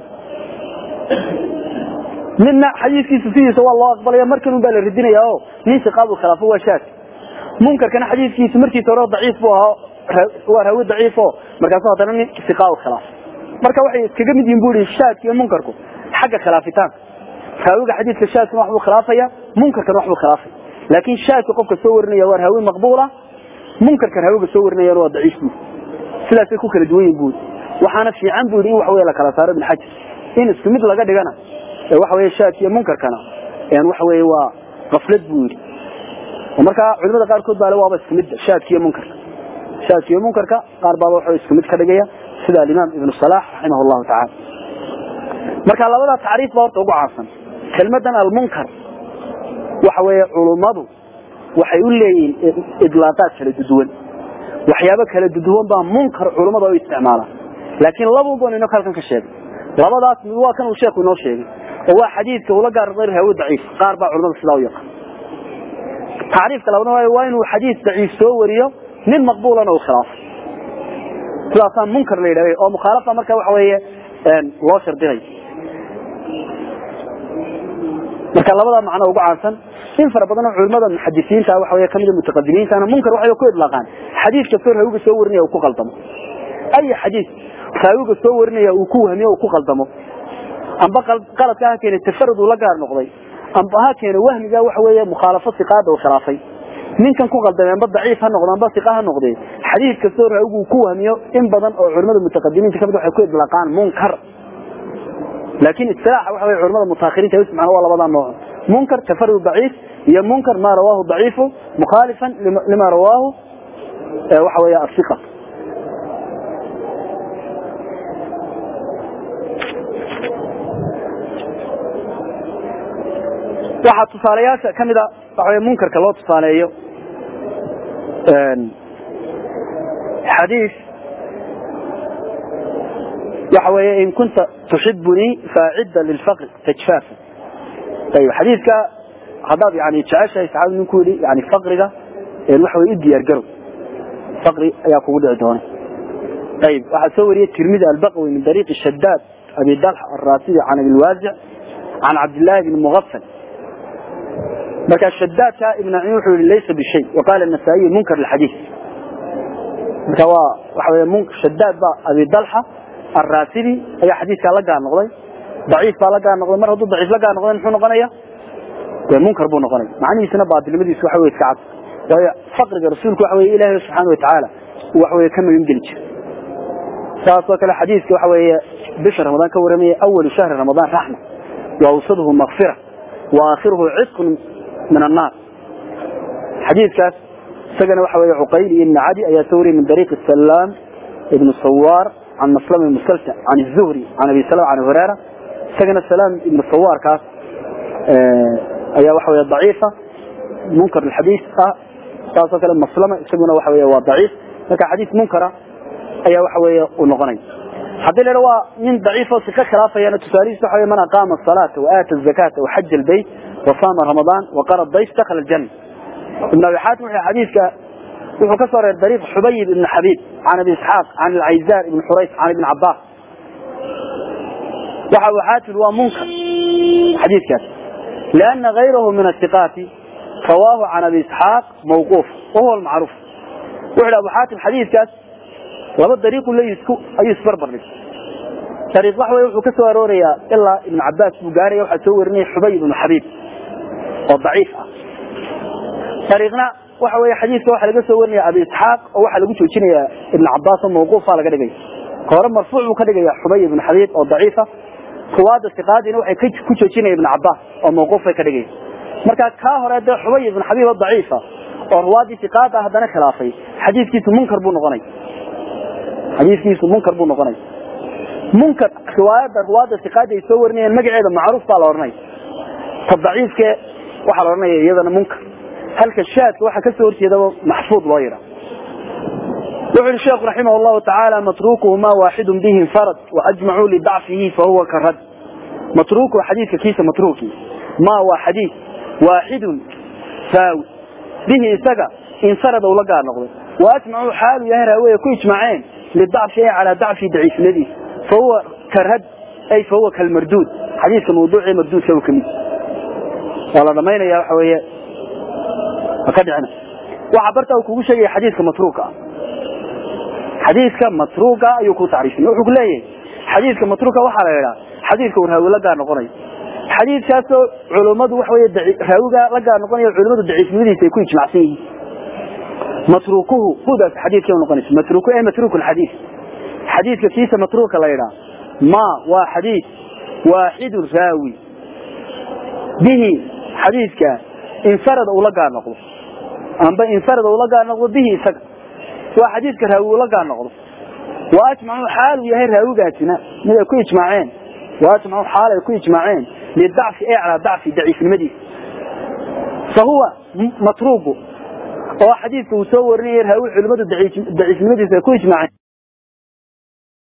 ninna xadiiskiisa sidiisa waa loo aqbalaya markan baa la ridinaya oo nin siqaabul khilaafo waa shaad munkarkana xadiiskiisa markiisa hore daciif buu ahaa waa raawi daciif oo markaasu haddana nin siqaabul khilaaf marka waxay iskaga mid yihiin buu yidhi shaadka iyo munkarku xagga khilaafitaanka raawiga xadiidka shaadkana wax buu khilaafaya munkarkana wax buu khilaafaya laakiin shaadka qofka soo warinaya waa raawi maqbuula munkarkan raawiga soo warinayana waa daciif buu sidaasay ku kala duwan yihin buu waxaana fiican buu yidhi in wax weeye la kala saaro ibn xajar in isku mid laga dhigana ee waxa weeye shaadka iyo munkarkana een waxa weeye waa qaflad buu yidhi oo markaa culimada qaarkood baa le waaba isku mid shaadka iyo munkarka shaadka iyo munkarka qaar baaba waxa isku mid ka dhigaya sida alimaam ibnu salax raximah allahu tacaala marka labada tacriif baa horta ugu caansan kelmadan almunkar waxa weeye culummadu waxay u leeyihiin idlaaqaad kala duduwan waxyaabo kala duduwan baa munkar culummada u isticmaalaan laakiin labuban inoo halkan ka sheegay labadaas mid waa kan uu sheekhu inoo sheegay oo waa xadiidka ula gaar noqday raawi daciif qaar baa culimada sidaa u yaqaan tacriifka labadna waayo waa inuu xadiis daciif soo wariyo nin maqbuulana uu khilaafo sidaasaa munkar la yidhahday oo mukhaalafa marka waxa weeye loo shardinay marka labada macno ugu caansan in fara badan oo culimada muxadisiinta waxa weeye kamid mutaqadimiintana munkar waxay ku idlaaqaan xadiis kastoo raawiga soo warinaya uu ku qaldamo ay xadiis raawiga soo warinaya uu ku wahmiyo uu ku qaldamo amba qaladka ha keenay tafarud uu la gaar noqday amba ha keenay wahmiga waxa weeye mukhaalafo siqaada uu khilaafay ninkan ku qaldamay amba daciif ha noqdo amba siqa ha noqdee xadiis kastoo raawigu uu ku wahmiyo in badan oo culimada mutaqadimiinta kamid waxay ku idlaaqaan munkar laakiin istilaaxa waxa weeye culimada mutaakhiriinta ay isticmaalaan waa labada nooc munkar tafarud daciif iyo munkar ma rawaahu daciifu mukhalifan lima rawaahu waxa weeye asiqa waxaa tusaalayaasha ka mida waxa wey munkarka loo tusaaleeyo xadiis waxa weeye in kunta tuxibunii faacida lilfaqri tajfaafa ayib xadiiska haddaad yani jeceshahay saxaabadu ninku yidhi yani faqriga waxa wey u diyaar garow faqri ayaa kugu dhici doona ayib waxaa soo wariyey tirmidi albaqwi min dariiqi shadaad abi dalx arraasidi can abilwaasic can cabdillaahi bni mugafal marka shadaadka ibn ciin wuxuu yihi laysa bishay waqaala nasaa'iyu munkar lxadiis marka waa waxa wey shadaad baa abi dalxa arraasidi ayaa xadiiskaa la gaar noqday daciif baa la gaar noqday mar hadduu daciif la gaar noqday muxuu noqonaya dee munkar buu noqonaya macnihiisana baadilnimadiisu waxa wey iska cad waayo faqriga rasuulku waxa weye ilaahay subxaana watacaala waxa weye ka magan geli jira saasoo kale xadiiska waxa weeye bisha ramadaan ka waramaya awalu shahri ramadaan raxma wa awsaduhu makfira wa aakhiruhu cidqun min annaar xadiidkaas isagana waxa weeye cuqayl iyo ibn cadi ayaa soo wariyay min dariiqi salaam ibn sawaar can maslam ibn musalta can الzuhri can abi salam can hurera isagana salaam ibn sawaarkaas ayaa waxa weeye daciifa munkar xadiis ah saasoo kale maslama isaguna waxa weeye waa daciif marka xadiis munkara ayaa waxa weeye uu noqonaya haddii la waa nin daciif oo sika khilaafayana tusaalihiisa waxa man aqaama الصلاة وآتى الزكاة وحج البيت وصام رمضان وقرى الضيف دخل الجنة ابن أبي حاتم وحي حديثك wuxuu ka soo reer dariiq xubayb ibn xabiib can abi isxaaq can alcayzaar ibn xurays can ibn cabaas waxa uu xaatil waa munkar xadiidkaas lianna gayrahu min asiqaati rawaahu can abi isxaaq mawquuf wahuwa almacruuf wuxu hi abu xaatim xadiidkaas laba dariiqu leeyihi ayuu isbarbar dhigay dariiq waxa weye wuxuu ka soo aroorayaa ilaa ibn cabaas buu gaaraya waxaa soo warinaya xubayb ibn xabiib oo daciif ah dariiqna waxa weeye xadiidka waxaa laga soo warinaya abi isxaaq oo waxaa lagu joojinaya ibn cabaas oo mawquufa laga dhigaya ka hore marfuuc buu ka dhigaya xubay ibn xabiib oo daciifa ruwaada siqaadiina waxay ku joojinaya ibn cabaas oo mawquuf bay ka dhigaya marka kaa hore dee xubay ibn xabiib oo daciifa oo ruwaadii siqaad ah haddana khilaafay xadiidkiisu munkar buu noqonay xadiidkiisu munkar buu noqonay munkar riwaayada ruwaada siqaadi ay soo warinayeen magaceeda macruuf baa la odhanaya ta daciifke waxaa la odhanaya iyadana munkar halka shaadka waxaa kasoo horjeedaba maxfuud loo yidha wuxu uhi sheekhu raximah llahu tacaala matrukuhu ma waaxidun bihi infarad waajmacuu lidacfihi fahuwa karad matrukuhu xadiidka kiisa matruki ma waa xadiid waaxidun faawi bihi isaga infarad uu la gaar noqday waajmacuu xaalu yahay raawiga ku ijmaaceen lidacfi ay calaa dacfi daciifnimadiisa fahuwa karhad ay fahuwa kalmarduud xadiiska mawduucii marduudka ka mid waa la dhamaynaya waxa weeye ka dhicina waxa barta uu kugu sheegaya xadiiska matruuka xadiiska matruuka ayuu ku tacriifin wuxuu ku leeyahay xadiiska matruuka waxaa la yidhaa xadiiska uu raawi la gaar noqonayo xadiiskaasoo culummadu waxa weeye raawiga la gaar noqonayo culummadu daciifnimadiisa ay ku ijmacsan yihiin matruukuhu hudaas xadiiskay noqonaysa matruuku ee matruuku alxadiis xadiiska kiisa matruuka la yidhaa ma waa xadiis waaxidun raawi bihi xadiiska infarada uu la gaar noqdo amba infarada uu la gaar noqdo bihi isaga waa xadiiska raawi uu la gaar noqdo wa ajmacuu xaalu yahay raawigaasina mid ay ku ijmaaceen wa ajmacuu xaal ay ku ijmaaceen lidacfi ee calaa dacfi daciifnimadiisa fa huwa matruugu oo xadiiska uu soo warinaya raawi culimmadu daciifnimadiisa ay ku ijmaaceen